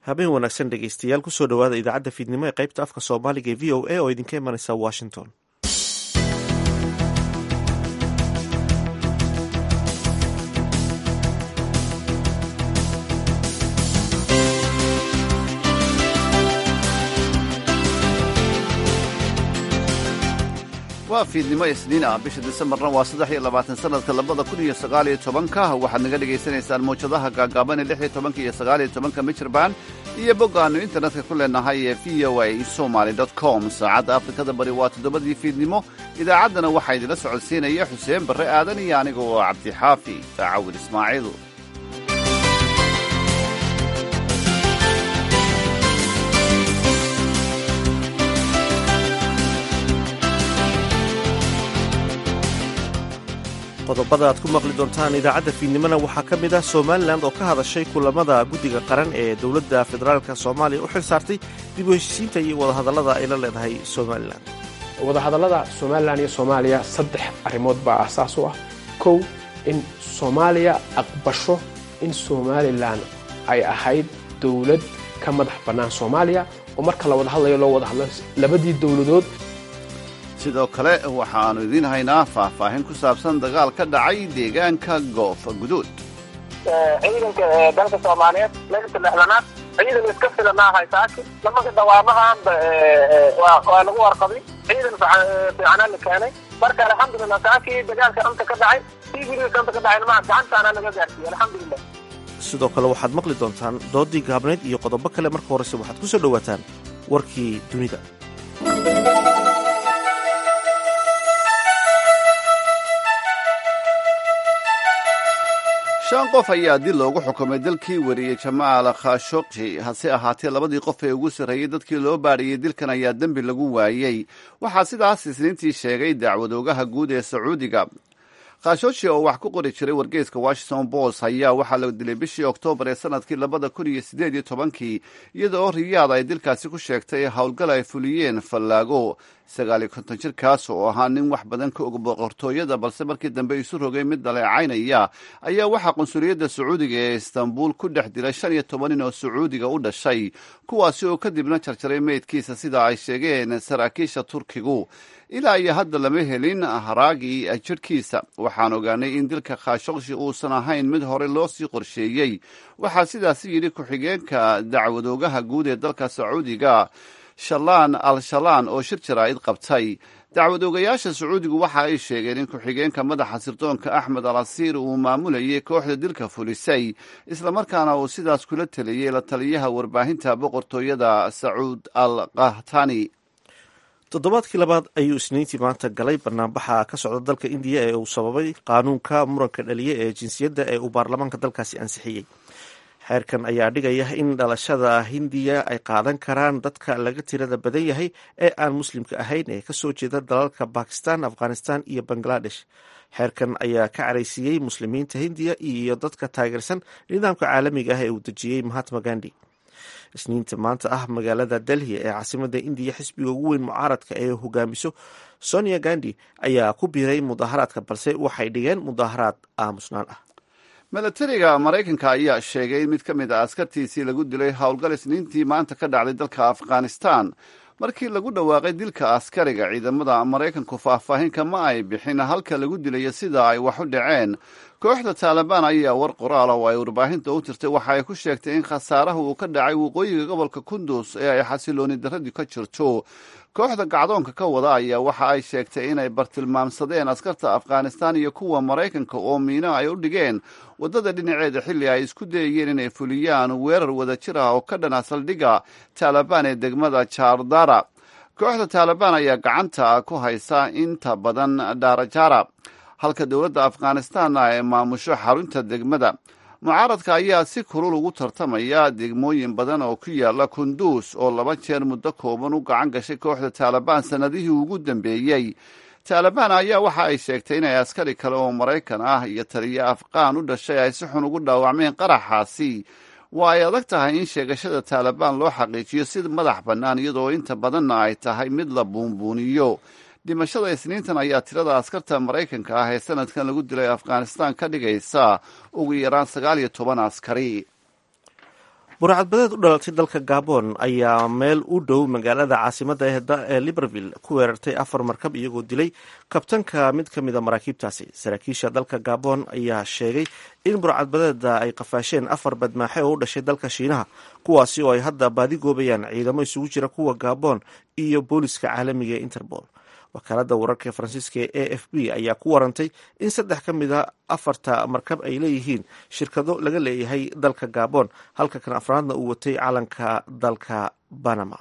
habeen wanaagsan dhegeystayaal kusoo dhowaada idaacadda fiidnimo ee qaybta afka soomaaliga ee v o a oo idinka imanaysa washington waa fiidnimo isniin ah bisha disembarna waa saddex iyo labaatan sanadka labada kun iyo sagaaliyo tobanka waxaad naga dhagaysanaysaan mawjadaha gaagaaban ee lix iyo tobanka iyo sagaaliyo tobanka michirband iyo bog aanu internetka ku leenahay ee v o a somaly com saacadda afrikada bari waa toddobadii fiidnimo idaacaddana waxaa idinla socodsiinaya xuseen barre aadan iyo aniga oo cabdixaafi daacawil ismaaciil qodobada aad ku maqli doontaan idaacadda fiidnimona waxaa ka mid ah somalilan oo ka hadashay kulamada guddiga qaran ee dowladda federaalka soomaaliya u xil saartay dib u heshiisiinta iyo wadahadallada ay la leedahay somalilan wadahadallada somalilan iyo soomaaliya saddex arrimood baa aasaas u ah kow in soomaaliya aqbasho in somalilan ay ahayd dowlad ka madax bannaan soomaaliya oo marka la wada hadlayo loo wada hadlo labadii dowladood sidoo kale waxaannu idiin haynaa faahfaahin ku saabsan dagaal ka dhacay deegaanka goof guduud ciidanka dalka soomaaliyeed meelka dhexdanaad ciidan iska filanaa haysaaki lamanka dhawaamahaanba waa lagu warqabay ciidan fiicanaa la keenay marka alxamdulilah saakii dagaalka anta ka dhacay sii guriga anta ka dhacay maa gacantaana laga gaarsiiyey alxamdulilah sidoo kale waxaad maqli doontaan doodii gaabneyd iyo qodobo kale marka horese waxaad ku soo dhowaataan warkii dunida shan qof ayaa dil loogu xukumay dalkii wariyey jamaal khashogji hase ahaatee labadii qof ee ugu sarreeyey dadkii loo baadhiyey dilkan ayaa dembi lagu waayey waxaa sidaas isniintii sheegay dacwadoogaha guud ee sacuudiga khashogji oo wax ku qori jiray wargeyska washington post ayaa waxaa la dilay bishii oktoobar ee sanadkii labada kun iyo siddeed iyo tobankii iyada oo riyaad ay dilkaasi ku sheegtay howlgal ay fuliyeen fallaago sagaal iyo konton jirkaas oo ahaa nin wax badan ka og boqortooyada balse markii dambe isu rogay mid dhaleecaynaya ayaa waxaa qunsuliyadda sacuudiga ee istanbul ku dhex dilay shan iyo toban nin oo sacuudiga u dhashay kuwaasi oo kadibna jarjaray meydkiisa sida ay sheegeen saraakiisha turkigu ilaa iyo hadda lama helin haraagii jidhkiisa waxaan ogaanay in dilka khashogshi uusan ahayn mid hore loo sii qorsheeyey waxaa sidaasi yidhi ku-xigeenka dacwadoogaha guud ee dalka sacuudiga shalaan al shalaan oo shir jaraa'id qabtay dacwadoogayaasha sacuudigu waxa ay sheegeen in ku-xigeenka madaxa sirdoonka axmed al asiir uu maamulayay kooxda dilka fulisay islamarkaana uu sidaas kula teliyey la taliyaha warbaahinta boqortooyada sacuud al kahtani toddobaadkii labaad ayuu isniintii maanta galay banaanbaxa ka socda dalka indiya ee uu sababay qaanuunka muranka dhaliya ee jinsiyadda ee uu baarlamaanka dalkaasi ansixiyey xeerkan ayaa dhigaya in dhalashada hindiya ay qaadan karaan dadka laga tirada badan yahay ee aan muslimka ahayn ee kasoo jeeda dalalka bakistan afghanistan iyo bangladesh xeerkan ayaa ka caraysiiyey muslimiinta hindiya iyo dadka taageersan nidaamka caalamiga ah ee uu dejiyey mahatma gandi isniinta maanta ah magaalada delhi ee caasimada indiya xisbiga ugu weyn mucaaradka ee hogaamiso sonia gandi ayaa ku biiray mudaharaadka balse waxay dhigeen mudaharaad aamusnaan ah milatariga maraykanka ayaa sheegay in mid ka mid a askartiisii lagu dilay howlgal isniintii maanta ka dhacday dalka afghanistan markii lagu dhawaaqay dilka askariga ciidamada maraykanku faahfaahinka ma ay bixin halka lagu dilayo sida ay wax u dhaceen kooxda taalibaan ayaa war qoraal oo ay warbaahinta u tirtay waxa ay ku sheegtay in khasaaraha uu ka dhacay waqooyiga gobolka kundus ee ay xasilooni darradii ka jirto kooxda gacdoonka ka wada ayaa waxa ay sheegtay inay bartilmaamsadeen askarta afghanistan iyo kuwa maraykanka oo miino ay u dhigeen waddada dhinaceeda xilli ay isku dayayeen inay fuliyaan weerar wadajir ah oo ka dhana saldhigga taalibaan ee degmada jardara kooxda taalibaan ayaa gacanta ku haysa inta badan dhaarajara halka dowladda afghanistanna ay maamusho xarunta degmada mucaaradka ayaa si kulul ugu tartamaya degmooyin badan oo ku yaala kunduus oo laba jeer muddo kooban u gacan gashay kooxda taalibaan sannadihii ugu dambeeyey taalibaan ayaa waxa ay sheegtay inay askari kale oo maraykan ah iyo taliyo afqaan u dhashay ay si xun ugu dhaawacmeen qaraxaasi waa ay adag tahay in sheegashada taalibaan loo xaqiijiyo si madax bannaan iyadoo inta badanna ay tahay mid la buunbuuniyo dhimashada isniintan ayaa tirada askarta maraykanka ah ee sanadkan lagu dilay afghanistan ka dhigaysa ugu yaraan sagaal iyo toban askari burcadbadeed u dhalatay dalka gabon ayaa meel u dhow magaalada caasimada ee libreville ku weerartay afar markab iyagoo dilay kabtanka mid ka mida maraakiibtaasi saraakiisha dalka gabon ayaa sheegay in burcadbadeeda ay qafaasheen afar badmaaxe oo u dhashay dalka shiinaha kuwaasi oo ay hadda baadi goobayaan ciidamo isugu jira kuwa gabon iyo booliska caalamiga ee interpol wakaalada wararka faransiiska ee a f b ayaa ku warantay in saddex ka mid a afarta markab ay leeyihiin shirkado laga leeyahay dalka gabon halka kan afraadna uu watay calanka dalka banama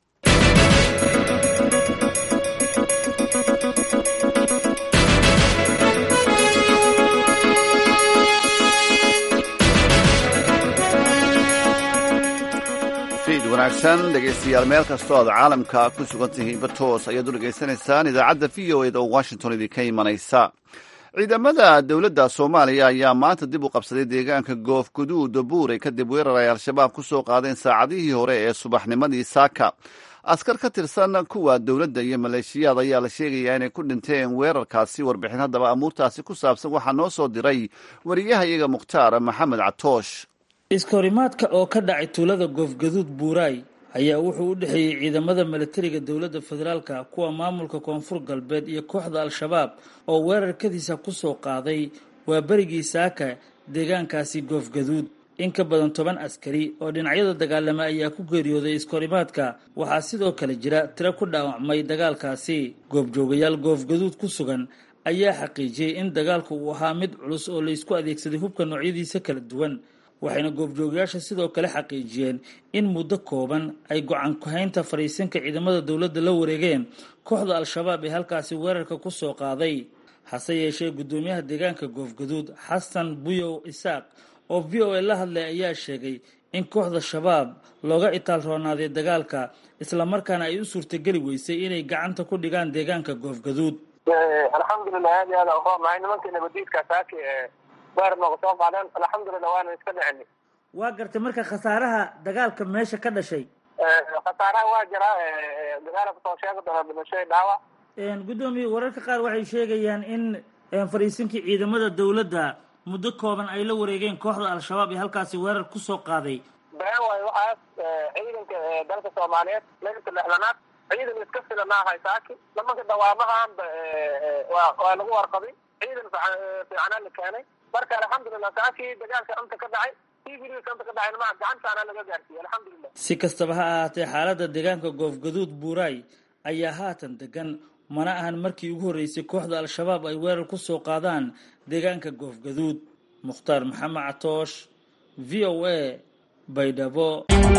wanaagsan dhegaystayaal meel kastoo aad caalamka ku sugan tihiinba toos ayaad u dhegaysanaysaan idaacadda v o eda oo washington idinka imanaysa ciidamada dowladda soomaaliya ayaa maanta dib u qabsaday deegaanka goof guduud buure kadib weerar ay al-shabaab ku soo qaadeen saacadihii hore ee subaxnimadii saaka askar ka tirsan kuwa dowladda iyo maleeshiyaad ayaa la sheegayaa inay ku dhinteen weerarkaasi warbixin haddaba amuurtaasi ku saabsan waxaa noo soo diray wariyaha iyaga mukhtaar maxamed catoosh iskahorimaadka oo ka dhacay tuulada goofgaduud buuraay ayaa wuxuu u dhexeeyey ciidamada milatariga dowladda federaalka kuwa maamulka koonfur galbeed iyo kooxda al-shabaab oo weerarkadiisa kusoo qaaday waa berigii saaka deegaankaasi goofgaduud in ka badan toban askari oo dhinacyada dagaalama ayaa ku geeriyooday iskahorimaadka waxaa sidoo kale jira tiro ku dhaawacmay dagaalkaasi goobjoogayaal goofgaduud ku sugan ayaa xaqiijiyey in dagaalku uu ahaa mid culus oo laysku adeegsaday hubka noocyadiisa kala duwan waxayna goobjoogayaasha sidoo kale xaqiijiyeen in muddo kooban ay go-aan ku-haynta fadhiisinka ciidamada dowladda la wareegeen kooxda al-shabaab ee halkaasi weerarka ku soo qaaday hase yeeshee guddoomiyaha deegaanka goofgaduud xasan buyow isaaq oo v o a la hadlay ayaa sheegay in kooxda shabaab looga itaal roonaaday dagaalka islamarkaana ay u suurtageli weysay inay gacanta ku dhigaan deegaanka goofgaduud alxamdulilah aad iyo aad aan uronahay nimankii nabadiidka saaki weer nooga soo qaadeen alxamdulilah waana iska dhicini waa gartay marka khasaaraha dagaalka meesha ka dhashay khasaaraha waa jira dagaala kusoo sheegi doona dhimasho dhaawac guddoomiye wararka qaar waxay sheegayaan in fadhiisinkii ciidamada dowladda muddo kooban ay la wareegeen kooxda al-shabaab ee halkaasi weerar kusoo qaaday been waayo waxaas ciidanka dalka soomaaliyeed leylka lexlanaad ciidan iska filanaahay saaki nimanka dawaamahaanba waa lagu warqabay ciidan fiicanaa la keenay marka alxamdulilah saakii dagaalka anta ka dhacay tvdka anta ka dhacay ma gacantaana laga gaarsiiyey alxamdulilah si kastaba ha ahaatee xaaladda deegaanka goofgaduud buuraay ayaa haatan degan mana ahan markii ugu horreysay kooxda al-shabaab ay weerar ku soo qaadaan deegaanka goofgaduud mukhtaar maxamed catoosh v o a baydhabo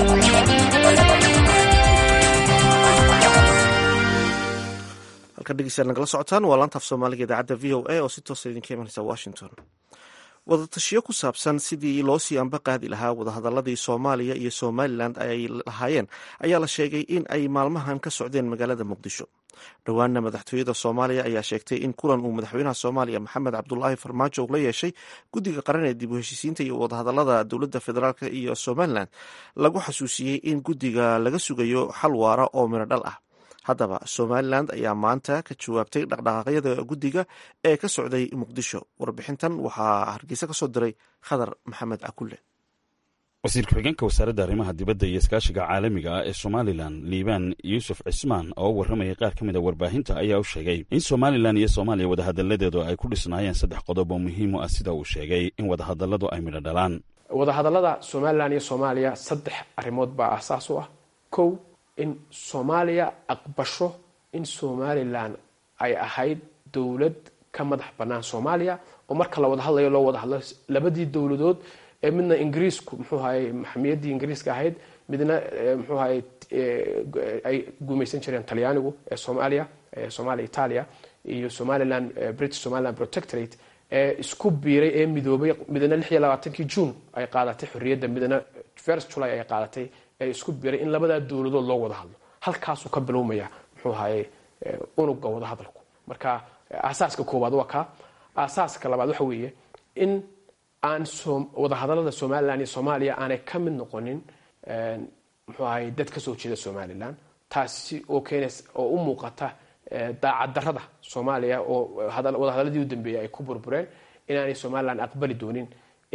halkan dhegeystayaal nagala socotaan waa laantaaf soomaaliga idaacadda v o a oo si toosa idinka imanaysa washington wadatashiyo ku saabsan sidii loo sii anba qaadi lahaa wadahadaladii soomaaliya iyo somalilan ay lahaayeen ayaa la sheegay in ay maalmahan ka socdeen magaalada muqdisho dhowaana madaxtooyada soomaaliya ayaa sheegtay in kulan uu madaxweynaha soomaaliya maxamed cabdulaahi farmaajo uu la yeeshay guddiga qaran ee dib u heshiisiinta iyo wadahadalada dowladda federaalk iyo somalilan lagu xasuusiyey in guddiga laga sugayo xal waara oo midho dhal ah haddaba somalilan ayaa maanta ka jawaabtay dhaqdhaqaaqyada guddiga ee ka socday muqdisho warbixintan waxaa hargeysa ka soo diray khadar maxamed cakulle wasiir ku-xigeenka wasaaradda arrimaha dibadda iyo iskaashiga caalamiga ah ee somalilan liibaan yuusuf cismaan oo warramayay qaar ka mid a warbaahinta ayaa u sheegay in somalilan iyo soomaaliya wadahadalladeedu ay ku dhisnaayeen saddex qodob oo muhiim u ah sida uu sheegay in wadahadalladu ay midho dhalaan wadahadallada somalilan iyo soomaaliya saddex arrimood baa aasaas u ah kow in soomaaliya aqbasho in somalilan ay ahayd dowlad ka madax bannaan soomaaliya oo marka la wada hadlayo loo wada hadlo labadii dowladood ee midna ingiriisku muxuu ahaye maxamiyaddii ingiriiska ahayd midna muxuu ahaye ay gumaysan jireen talyaanigu ee soomaaliya soomaaliya italia iyo somaliland british somaliland protectorate ee isku biiray ee midoobay midna lix iyo labaatankii june ay qaadatay xorriyadda midna first july ay qaadatay ee isku biiray in labadaa dowladood loo wada hadlo halkaasuu ka bilowmaya muxuu ahaye unuga wada hadalku marka aasaaska koowaad waa kaa aasaaska labaad waxa weeye in aan wadahadalada somalilan iyo soomaaliya aanay ka mid noqonin muxuu ahay dad kasoo jeeda somalilan taasi oo keenays oo u muuqata daacaddarada soomaaliya oo wadahadaladii u dambeeyay ay ku burbureen inaanay somalilan aqbali doonin in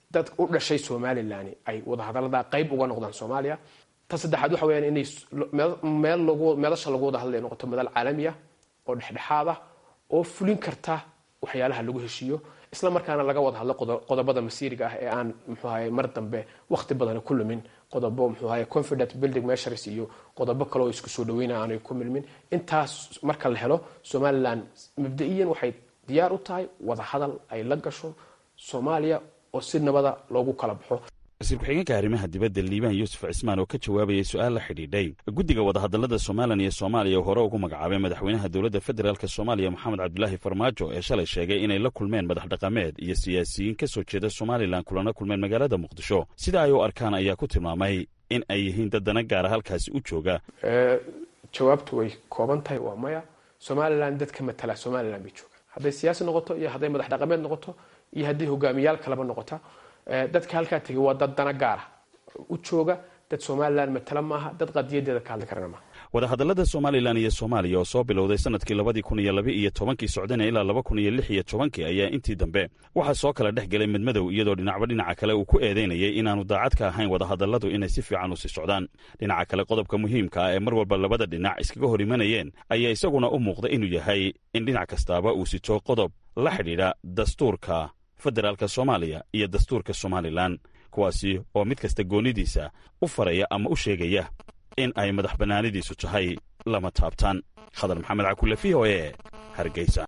dad u dhashay somalilan ay wadahadalada qayb uga noqdaan soomaaliya ta saddexaad waxa weyaan inay meel lagu meelasha lagu wada hadlay noqoto madal caalami ah oo dhexdhexaad ah oo fulin karta waxyaalaha lagu heshiiyo isla markaana laga wada hadlo qodobada masiiriga ah ee aan mxuahay mar dambe waqti badana ku lumin qodobo mxuahay confident building measures iyo qodobo kale oo isku soo dhaweyna aanay ku milmin intaas marka la helo somalilan mabda-iyan waxay diyaar u tahay wada hadal ay la gasho soomaaliya oo si nabada loogu kala baxo wasiir ku-xigeenka arrimaha dibadda liibaan yuusuf cismaan oo ka jawaabayay su-aal la xidhiidhay guddiga wadahadallada somalilan iyo soomaaliya hore ugu magacaabay madaxweynaha dowladda federaalk soomaaliya moxamed cabdulaahi farmaajo ee shalay sheegay inay la kulmeen madax dhaqameed iyo siyaasiyiin ka soo jeeda somalilan kulana kulmeen magaalada muqdisho sida ay u arkaan ayaa ku tilmaamay in ay yihiin dad dana gaara halkaasi u jooga jawaabtu way kooban tahay waa maya somalilan dadka matala somalilan bay joogaan hadday siyaasi noqoto iyo hadday madax dhaqameed noqoto iyo hadday hogaamiyaal kaleba noqota dadka halkaa tegay waa dad dana gaara u jooga dad somalilan matala maaha dad qadiyadeeda ka hadli karana maaha wadahadallada somalilan iyo soomaaliya oo soo bilowday sanadkii labadii kun iyo laba iyo tobankii socdana ilaa laba kun iyo lix iyo tobankii ayaa intii dambe waxaa soo kala dhex gelay midmadow iyadoo dhinacba dhinaca kale uu ku eedeynayay inaanu daacad ka ahayn wadahadalladu inay si fiican u sii socdaan dhinaca kale qodobka muhiimka ah ee mar walba labada dhinac iskaga hor imanayeen ayaa isaguna u muuqda inuu yahay in dhinac kastaaba uu sito qodob la xidhiidha dastuurka federaalka soomaaliya iyo dastuurka somalilan kuwaasi oo mid kasta goonidiisa u faraya ama u sheegaya in ay madax bannaanidiisu tahay lama taabtaan khadar maxamed cakulle v o e hargeysa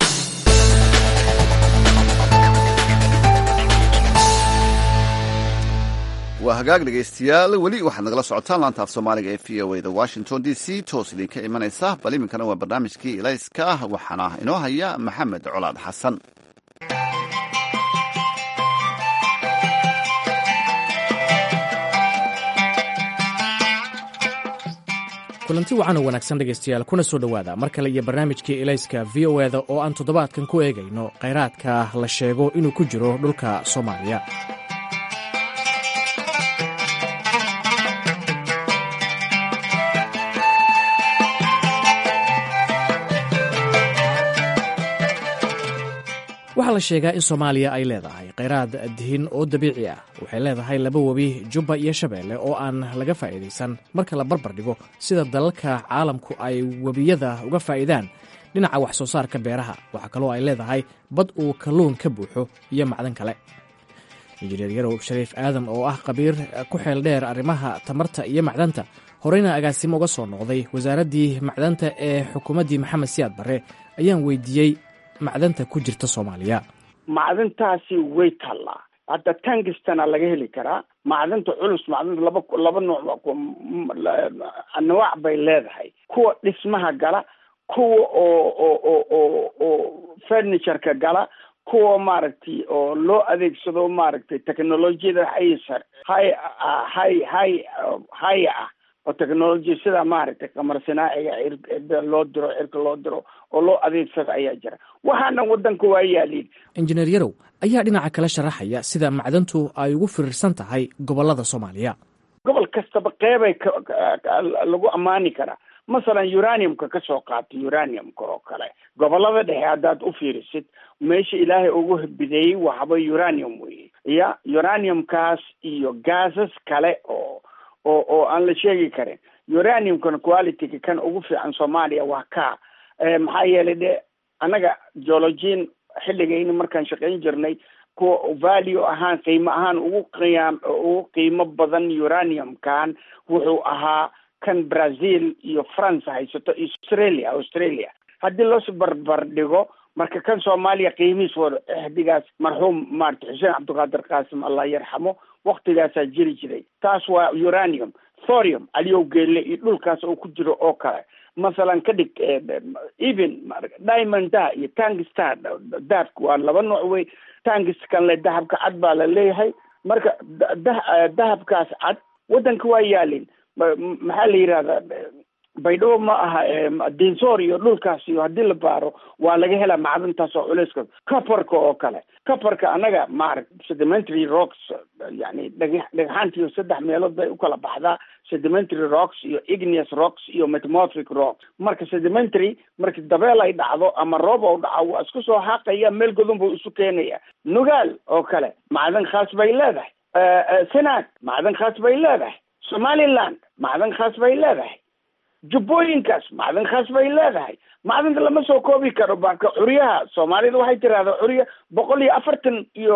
waa hagaag dhegaystayaal weli waxaad nagala socotaan laanta af soomaaliga ee v o a da washington d c toos idinka imanaysa bal iminkana waa barnaamijkii ilayska waxaana inoo haya maxamed colaad xasan kulanti wacan oo wanaagsan dhegaystayaal kuna soo dhowaada mar kale iyo barnaamijkii elayska v o eda oo aan toddobaadkan ku eegayno khayraadka la sheego inuu ku jiro dhulka soomaaliya waxaa la sheegaa in soomaaliya ay leedahay khayraad dihin oo dabiici ah waxay leedahay laba webi jubba iyo shabeelle oo aan laga faa'iidaysan marka la barbar dhigo sida dalalka caalamku ay webiyada uga faa'iidaan dhinaca wax soo saarka beeraha waxaa kaloo ay leedahay bad uu kalluun ka buuxo iyo macdan kale injineer yarow shariif aadan oo ah khabiir ku xeel dheer arrimaha tamarta iyo macdanta horeyna agaasimo uga soo noqday wasaaraddii macdanta ee xukuumaddii maxamed siyaad barre ayaan weydiiyey macdanta ku jirta soomaaliya macdantaasi way taallaa hadda tangistana laga heli karaa macdanta culus macdanta laba laba nooc anwaac bay leedahay kuwa dhismaha gala kuwa oo oo oo oo oo furnitureka gala kuwa maaragtay oo loo adeegsado maaragtay technolojiyada haysa hay hay hay haya ah oo technology sida maaragtay qamar sinaaciga cir loo diro cirka loo diro oo loo adeegsado ayaa jira waxaana wadanka waa yaaliin injineer yarow ayaa dhinaca kale sharaxaya sida macdantu ay ugu firirsan tahay gobolada soomaaliya gobol kastaba qeybay lagu ammaani karaa masalan uraniumka ka soo qaatay uraniumka oo kale gobolada dhexe haddaad u fiirisid meesha ilaahay ugu bideeyey waxba uranium weye ya uraniumkaas iyo gaasas kale oo oo oo aan la sheegi karin uraniumkan qualityga kan ugu fiican soomaaliya waa ka maxaa yeelay de annaga geologiin xilligayni markaan shaqayn jirnay kuwa value ahaan qiimo ahaan ugu qiyaam ugu qiimo badan uraniumkan wuxuu ahaa kan brazil iyo france haysato australia australia haddii loos barbar dhigo marka kan soomaaliya qiimihiis wa xdigaas marxuum maarata xuseen cabdiqaadir qaasim allah yarxamo waktigaasaa jiri jiray taas waa uranium thorium aliyow geelle iyo dhulkaas oo ku jiro oo kale masalan ka dhig even diamonda iyo tangistar dahabka waa laba nooc wey tangiskan le dahabka cad baa la leeyahay marka dahabkaas cad wadanka waa yaalin maxaa la yidhahdaa baydhabo ma aha dinsoor iyo dhulkaas iyo haddii la baaro waa laga helaa macdintaas oo culeyska caparka oo kale caparka annaga maarag sedimentary rocks yani dhag dhagxaantiyo saddex meelood bay ukala baxdaa sedimentary rocks iyo igneous rocks iyo metamorphic rocks marka sedimentary marki dabeel ay dhacdo ama roob ou dhaco waa isku soo xaaqaya meel godon buu isu keenaya nugaal oo kale macdan khaas bay leedahay senaag macdan khaas bay leedahay somaliland macdan khaas bay leedahay jubbooyinkaas macdan khaas bay leedahay macdanta lama soo koobi karo baka curyaha soomaalida waxay tirahdaa curya boqol iyo afartan iyo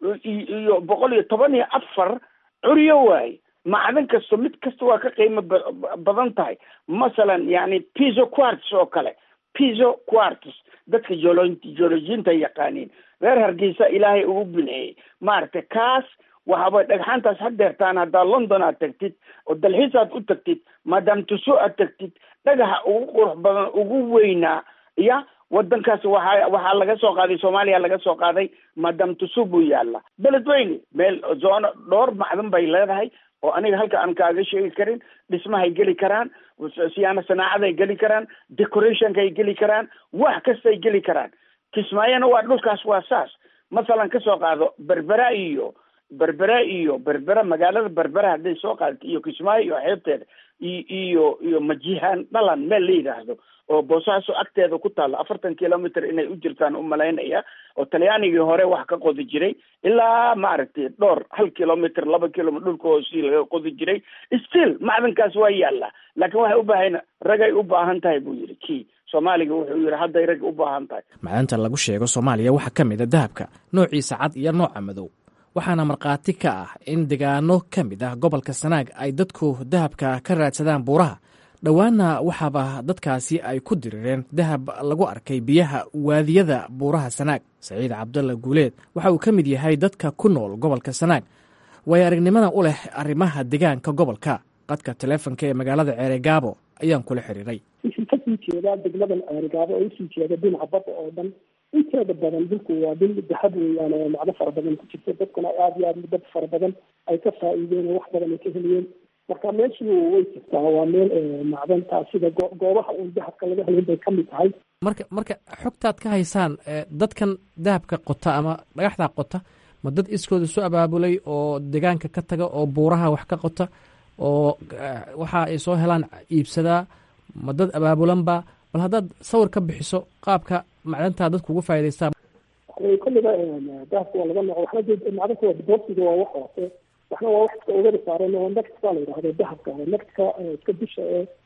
iyo boqol iyo toban iyo afar curyo waaye macdan kasto mid kasta waa ka qiimo badan tahay masalan yani piso quarts oo kale piso quarts dadka jolo geologiinta yaqaaniin reer hargeysa ilaahay ugu bineeyey maaragtay kaas waxaaba dhagxaantaas hadeertaan haddaa london aad tagtid oo dalxiis aad u tagtid maadaam tuso aad tagtid dhagaxa ugu qurux badan ugu weynaa ya wadankaas waxaa waxaa laga soo qaaday soomaaliya laga soo qaaday maadaam tuso buu yaala beledweyne meel zoono dhowr macdan bay leedahay oo aniga halka aan kaaga sheegi karin dhismahay geli karaan siyaano sanaacaday geli karaan decorationkay geli karaan wax kastay geli karaan kismaayona waa dhulkaas waa saas masalan kasoo qaado berbera iyo berbera iyo berbera magaalada berbera hadday soo qaadato iyo kismaayo iyo xeebteeda iyo iyo majihaan dhalan meel la yidhaahdo oo boosaaso agteeda ku taalla afartan kilometer inay u jirtaan u malaynaya oo talyaanigii hore wax ka qodi jiray ilaa maaragtay dhowr hal kilometer laba kilometer dhulka hoosii laga qodi jiray still macdankaas waa yaallaa laakiin waxay u baahan ragay u baahan tahay buu yidhi kii soomaaliga wuxuu yidhi hadday rag u baahan tahay macdanta lagu sheego soomaaliya waxaa ka mid a dahabka noociisa cad iyo nooca madow waxaana markhaati ka ah in degaano ka mid ah gobolka sanaag ay dadku dahabka ka raadsadaan buuraha dhowaanna waxaaba dadkaasi ay ku dirireen dahab lagu arkay biyaha waadiyada buuraha sanaag saciid cabdalla guuleed waxa uu ka mid yahay dadka ku nool gobolka sanaag way aragnimada u leh arrimaha degaanka gobolka qadka taleefonka ee magaalada ceeregaabo ayaan kula xiriiray wixii kasii jeedaa degmadan ceerigaabo oo usii jeeda dhinaca badda oo dhan inteeda badan dhulku waa dhul dahab weeyaan oo macdo fara badan ku jirta dadkuna aada iyo aada dad fara badan ay ka faa'iideen oo wax badan ay ka heliyeen marka meeshu way jirtaa waa meel macdantaa sida goobaha uun dahabka laga helin bay ka mid tahay marka marka xogtaad ka haysaan dadkan dahabka qota ama dhagaxdaa qota ma dad iskooda isu abaabulay oo degaanka ka taga oo buuraha wax ka qota oo waxa ay soo helaan iibsadaa ma dad abaabulanba bal haddaad sawir ka bixiso qaabka macdantaa dadku uga faa'idaystaa kolliba dahabka waa laga nooco waxna dee macdanka waa boobsiga waa wax hoose waxna waa wax iska ogada saaran oo nagtka la yidhahdo dahabka nagtka iska bisha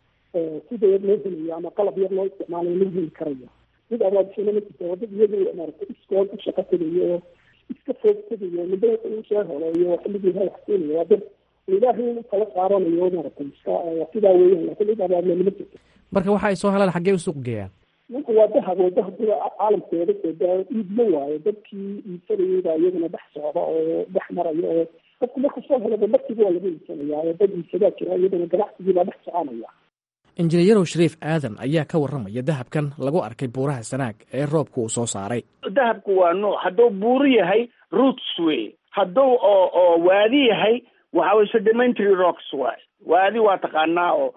ee sida yar loo helayo ama qalab yar loo isticmaalayo loo heli karayo mid abaabishana ma jirto wadad iyagu maaragtay iskood u shaqa tegayo oo iska foog tegayo midba wuxuu u soo heleeyo xilligii ha wax keenayo waa dad ilaahay u kala saaranayo maaragtay iska sidaa weeyaan laakiin cid abaabulani ma jirto marka waxa ay soo helaan xaggee u suuq geeyaan ninka waa dahab oo dahabkida caalamkeeda soo iibma waayo dadkii iibsanayay baa iyaguna dhex socda oo dhex maraya oo dadku marku soo helaba markiiba waa laga iibsanayaa oo dad iibsadaa jira iyadana ganacsigii baa dhex soconaya injineeyarow shariif aadan ayaa ka warramaya dahabkan lagu arkay buuraha sanaag ee roobka uu soo saaray dahabku waa nuuc hadduu buuru yahay roots wey hadduu oo oo waadi yahay waxa way sedimentary rocks waay waadi waa taqaanaa oo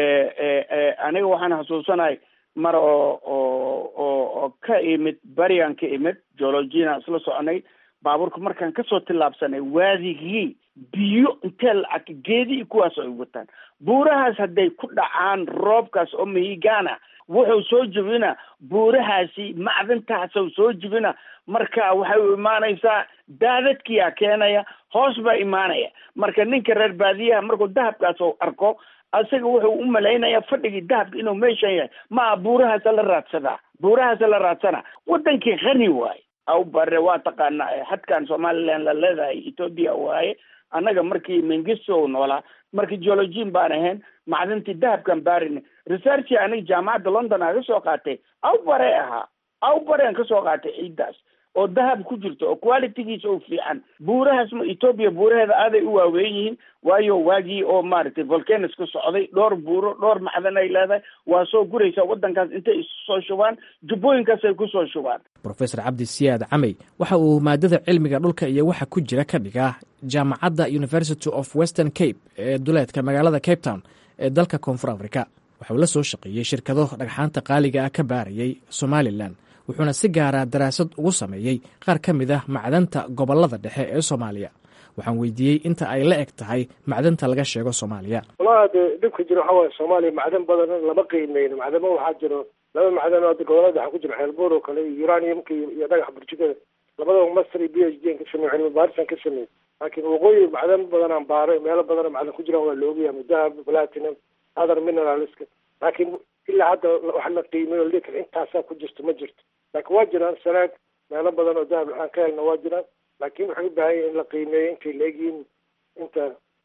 aniga waxaan xasuusanahay mar oo oo oo oo ka imid barigan ka imid geologiana isla soconay baabuurka markaan kasoo tillaabsanay waadigii biyo intee lacag geedii kuwaas ay wataan buurahaas hadday ku dhacaan roobkaas oo mahigana wuxuu soo jebina buurahaasi macdantaasuu soo jebina marka waxay u imaanaysaa daadadkiyaa keenaya hoos baa imaanaya marka ninka reer baadiyaha markuu dahabkaas u arko isaga wuxuu u malaynayaa fadhigii dahabka inuu meeshan yahay maa buurahaasa la raadsadaa buurahaasa la raadsana wadankii khani waaye aw bare waa taqaanaa xadkan somaliland la leedahay ethoopia waaye annaga markii mengisto noolaa markii geologin baan ahayn macdintii dahabkan baarin researchi aniga jaamacadda london aga soo qaatay aw bare ahaa aw barean ka soo qaatay ciiddaas oo dahab ku jirto oo qualitygiisa oo fiican buurahaas ma ethoopia buuraheeda aaday u waaweyn yihiin waayo waagii oo maaragtay volcanos ka socday dhowr buuro dhowr macdan ay leedahay waa soo guraysaa waddankaas intay isu soo shubaan jubbooyinkaas ay kusoo shubaan rofesor cabdi siyaad camey waxa uu maadada cilmiga dhulka iyo waxa ku jira ka dhigaa jaamacadda university of western cape ee duleedka magaalada cape town ee dalka koonfur africa waxauu la soo shaqeeyey shirkado dhagxaanta qaaliga ah ka baarayay somalilan wuxuuna si gaara daraasad ugu sameeyey qaar ka mid ah macdanta gobollada dhexe ee soomaaliya waxaan weydiiyey inta ay la eg tahay macdanta laga sheego soomaaliya walahi de dhibka jiro waxaa waaye soomaaliya macdan badan lama qiimeyno macdamo waxaa jiro laba macdan oo gobolada dhexe ku jiro xeelbuur oo kale iyo uraniumka iyo dhagax burjikada labadaba master iyo b h d an ka sameey cilmi baarisan ka sameey laakiin waqooyi macdan badan aan baaray meelo badan macdan ku jiraan waa la ogyahay mudahab platinum other mineralska laakiin ilaa hadda wax la qiimeyo likan intaasaa ku jirto ma jirto laakiin waa jiraan sanaag meelo badan oo dahab aan ka helna waa jiraan laakiin waxay u baahan yahin in la qiimeeyo intay la egyihiin inta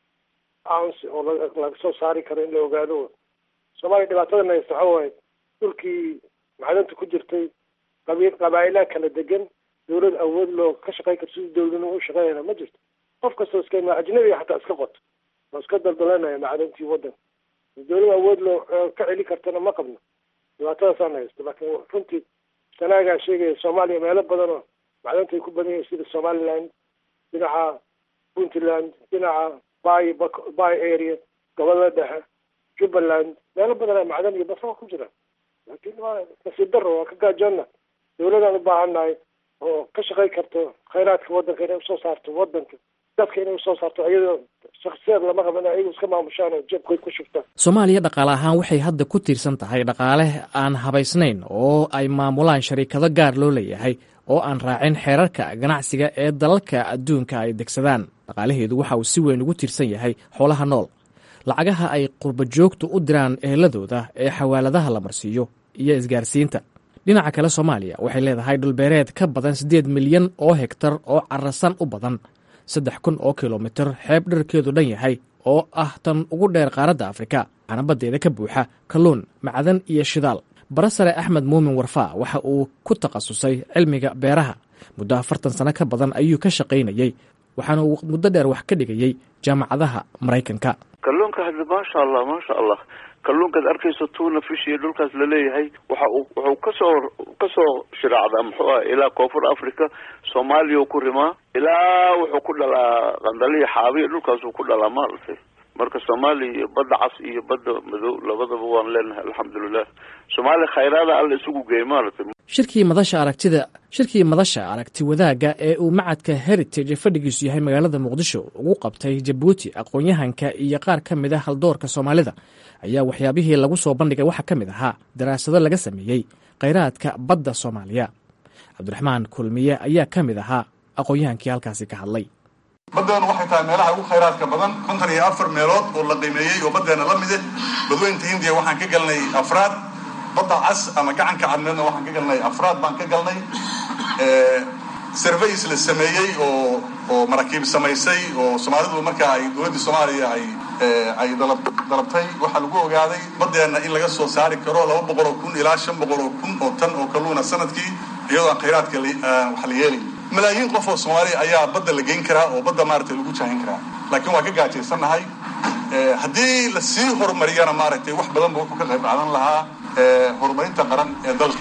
ounce oo laga soo saari karo in la ogaado soomaaliya dhibaatadana haysta waxa waaye dhulkii macdanta ku jirtay qabi qabaa'ilaha kala degan dawlad awood loo ka shaqey karto sidii dawladnimo u shaqeynayna ma jirto qof kastoo iska ima ajnabiga xataa iska qoto oo iska daldalanaya macdantii waddanka dawlad awood loo ka celi kartana ma qabno dhibaatadaasaan haysto laakiin runtii sanaagaa sheegaya soomaaliya meelo badan oo macdanta ay ku badan yihiin sida somaliland dhinaca puntland dhinaca bay bay area gobolada dhexe jubbaland meelo badan a macdan iyo basra ku jiraan laakiin waa nasiib daro waa ka gaajoonna dawladaan u baahannahay oo ka shaqey karto khayraadka waddanka inay usoo saarto waddanka dadka inay usoo saarto iyadoo shaksiyaad lama rabo in ayagu iska maamushaan oo jabkoy ku shubtaan soomaaliya dhaqaale ahaan waxay hadda ku tiirsan tahay dhaqaale aan habaysnayn oo ay maamulaan shariikado gaar loo leeyahay oo aan raacin xeerarka ganacsiga ee dalalka adduunka ay degsadaan dhaqaalaheedu waxa uu si weyn ugu tiirsan yahay xoolaha nool lacagaha ay qurbajoogtu u diraan eheladooda ee xawaaladaha la marsiiyo iyo isgaarsiinta dhinaca kale soomaaliya waxay leedahay dhulbeereed ka badan siddeed milyan oo hegtar oo carasan u badan saddex kun oo kilomitir xeeb dherkeedu dhan yahay oo ah tan ugu dheer qaaradda afrika waxaana baddeeda ka buuxa kalluun macdan iyo shidaal barasare axmed muumin warfaa waxa uu ku takhasusay cilmiga beeraha muddo afartan sano ka badan ayuu ka shaqaynayey waxaana uu muddo dheer wax ka dhigayey jaamacadaha maraykanka kalluunka hadda maasha allah maasha allah kalluunkaad arkayso tuna fish iyo dhulkaas laleeyahay waxa uu wuxuu kasoo kasoo shiraacdaa muxuu ah ilaa koonfur africa soomaaliya u ku rimaa ilaa wuxuu ku dhalaa qandaliya xaabiya dhulkaasuu ku dhalaa maaragtay marka soomaaliya iyo badda cas iyo badda madow labadaba waan leenahay alxamdulilah soomaaliya khayraada alla isugu geey maaragtay shirkii madasha aragtida shirkii madasha aragti wadaagga ee uu macadka heritage fadhigiisu yahay magaalada muqdisho ugu qabtay jabuuti aqoon-yahanka iyo qaar ka mid a haldoorka soomaalida ayaa waxyaabihii lagu soo bandhigay waxaa ka mid ahaa daraasado laga sameeyey khayraadka badda soomaaliya cabdiraxmaan kulmiye ayaa ka mid ahaa aqoon-yahankii halkaasi ka hadlay baddeenu waxay tahay meelaha ugu khayraadka badan konton iyo afar meelood oo la qiimeeyey oo baddeena la mide badweynta hindiya waxaan ka galnay afraad badda cas ama gacanka cadmeedna waxaan ka galnay afraad baan ka galnay surveys la sameeyey oo oo maraakiib samaysay oo soomaalidu markaa ay dowladdii soomaaliya ay ay dalab dalabtay waxaa lagu ogaaday baddeenna in laga soo saari karo laba boqol oo kun ilaa shan boqol oo kun oo tan oo kalluuna sanadkii iyadoo aan khayraadka wax la yeelay malaayiin qof oo soomaaliya ayaa badda la geyn karaa oo badda maaragtay lagu jaahin karaa laakiin waa ka gaajaysannahay haddii lasii horumariyana maaragtay wax badan ba wuxuu ka qayb qaadan lahaa horumarinta qaran ee dalka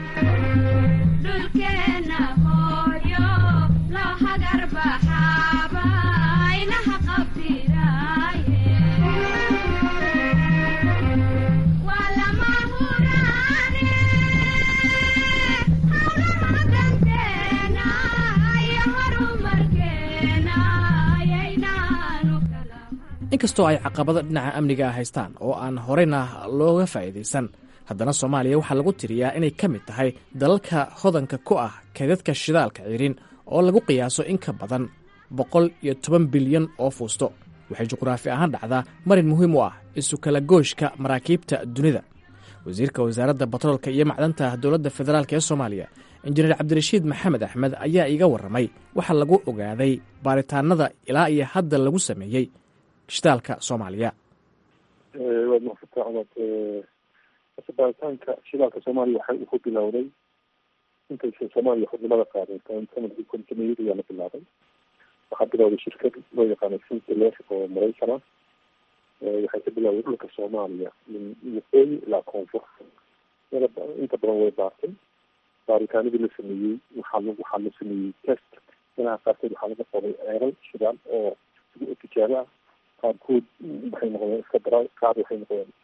inkastoo ay caqabado dhinaca amniga ah haystaan oo aan horeyna looga faa'iidaysan haddana soomaaliya waxaa lagu tiriyaa inay ka mid tahay dalalka hodanka ku ah kaydadka shidaalka cirin oo lagu qiyaaso in ka badan boqol iyo toban bilyan oo fuusto waxay juqraafi ahaan dhacdaa marin muhiim u ah isu kala gooshka maraakiibta dunida wasiirka wasaaradda batroolka iyo macdanta dowladda federaalk ee soomaaliya injineer cabdirashiid maxamed axmed ayaa iiga warramay waxaa lagu ogaaday baaritaanada ilaa iyo hadda lagu sameeyey shidaalka soomaaliya waad mahadsanta cumad asa baaritaanka shidaalka soomaaliya waxa uu ku bilowday intaysan soomaaliya xudnimada qaaday sanadkii kontimeeyad ayaa la bilaabay waxaa bilowday shirkad loo yaqaano sintiler oo maraykan ah waxay ka bilowday dhulka soomaaliya min waqooyi ilaa koonfur inta badan way baartay baaritaanadii la sameeyey waxaa l waxaa la sameeyey test meelaha qaarkood waxaa laga qoday ceelal shidaal oo tijaabo ah qaarkood waxay noqdeen iska dara qaar waxay noqdeen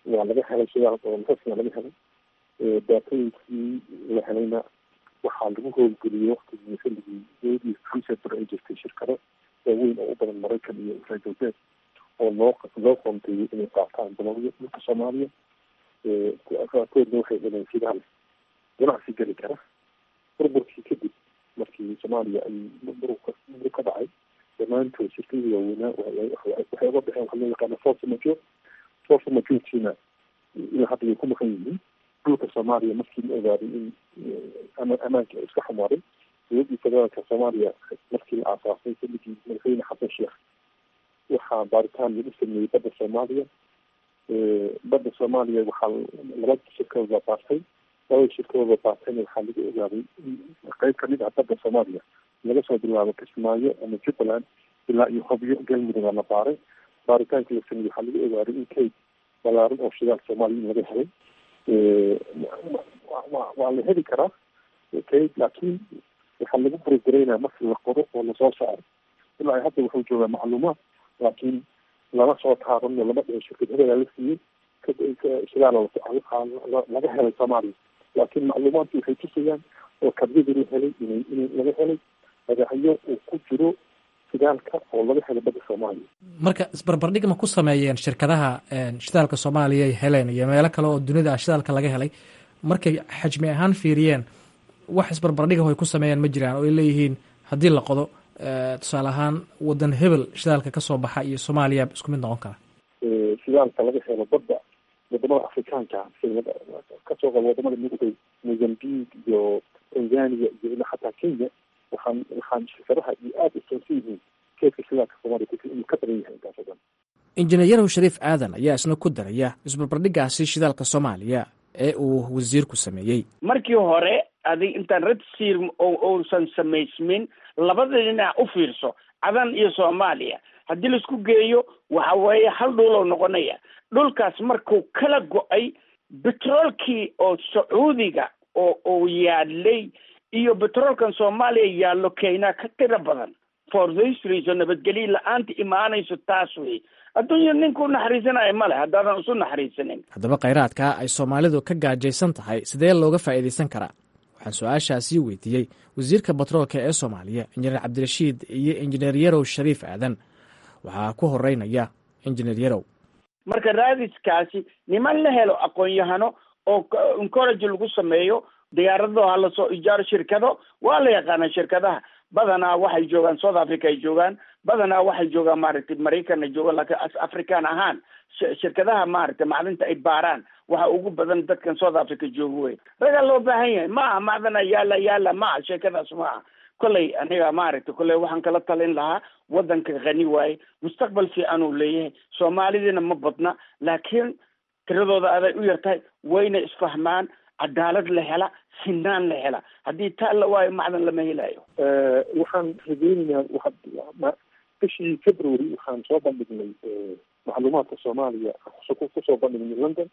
waa laga helay shidaal oo rasmiga laga helay daatooyinkii la helayna waxaa lagu howlgeliyey waktigii xilligii dowladii freezer ay jirtay shirkado waaweyn oo u badan maraykan iyo reer galbeed oo loo loo qoonteeyey inay qaataan dalabyo dhulka soomaaliya qaarkoodna waxay heleen shidaal ganacsi geli kara burburkii kadib markii soomaaliya ay burburka burburk ka dhacay dhammaantood shirkadii waaweynaa waxay uga baxeen waxaa loo yaqaana force major force majortiina ilaa hadda way ku maqan yihiin dhulka soomaaliya markii la ogaaday in amaanka iska xumaaday dowladii federaalka soomaaliya markii la aasaasay xilligii madaxweyne xasan sheekh waxaa baaritaan lagu sameeyey badda soomaaliya badda soomaaliya waxaa laba shirkadood baa baartay labada shirkadood baa baartayna waxaa lagu ogaaday qeyb kamid ah badda soomaaliya laga soo bilaabo kismaayo ama jubbaland ilaa iyo hobyo galmudug la baaray baaritaanka la sameeyey waxaa lagu ogaaday in kayd balaaran oo shidaal soomaaliya in laga helay waa la heli karaa kayd laakiin waxaa lagu burogaraynaa marki la qoro oo lasoo saaro ilaa hadda wuxuu joogaa macluumaad laakiin lama soo taabano lama dhihin shirkad hebelaa la siiyey shidaal laga helay soomaaliya laakiin macluumaadki waxay tusayaan oo kabyadii la helay inay in laga helay magacyo uu ku jiro shidaalka oo laga helay badda soomaaliya marka isbarbardhig ma ku sameeyeen shirkadaha shidaalka soomaaliya ay heleen iyo meelo kale oo dunida ah shidaalka laga helay markay xajmi ahaan fiiriyeen wax isbarbardhiga ay ku sameeyaan ma jiraan oo ay leeyihiin haddii la qodo tusaale ahaan wadan hebel shidaalka kasoo baxa iyo soomaaliya isku mid noqon kara shidaalka laga helo badda wadamada afrikaanka kasoo qaba wadamada mugday mozambique iyo tanzania iyo ilaa xataa kenya waxaan waxaan shirkadaha iyo aada usoonsan yihiin keedka shidaalka soomaaliya inuu ka badan yahay intaas oo dhan injineer yarow shariif aadan ayaa isna ku daraya isbarbardhigaasi shidaalka soomaaliya ee uu wasiirku sameeyey markii hore adig intaan red sir uusan samaysmin labada dhinac u fiirso cadan iyo soomaaliya haddii laisku geeyo waxa weeye hal dhuuloo noqonaya dhulkaas markuu kala go-ay betroolkii oo sacuudiga oo uu yaalay iyo betroolkan soomaaliya yaallo kenya ka tiro badan for this reason nabadgelyo la-aanta imaanayso taas wey adduunya ninku naxariisanayo male haddaadan isu naxariisanin haddaba khayraadka ay soomaalidu ka gaajaysan tahay sidee looga faa'iidaysan karaa waxaan su-aashaasii weydiiyey wasiirka batroolka ee soomaaliya injineer cabdirashiid iyo injineer yarow shariif aadan waxaa ku horeynaya injineer yarow marka raadiskaasi niman la helo aqoon-yahano oo encourage lagu sameeyo diyaarado ha lasoo ijaaro shirkado waa la yaqaana shirkadaha badanaa waxay joogaan south africa ay joogaan badanaa waxay joogaan maaragtay maraykan ay joogaan laakiin as african ahaan shirkadaha maaragtay macdinta ay baaraan waxa ugu badan dadkan south africa jooga wey ragaa loo baahan yahay ma aha macdana yaala yaala ma aha sheekadaas ma aha kolley aniga maaragtay kolley waxaan kala talin lahaa wadanka khani waaye mustaqbal fiican uu leeyahay soomaalidiina ma badna laakiin tiradooda aday u yartahay wayna isfahmaan cadaalad la hela sinaan la hela haddii taa la waayo macdan lama helayo waxaan rajeynaynaa waa bishii february waxaan soo bandhignay macluumaadka soomaaliya kusoo bandhignay london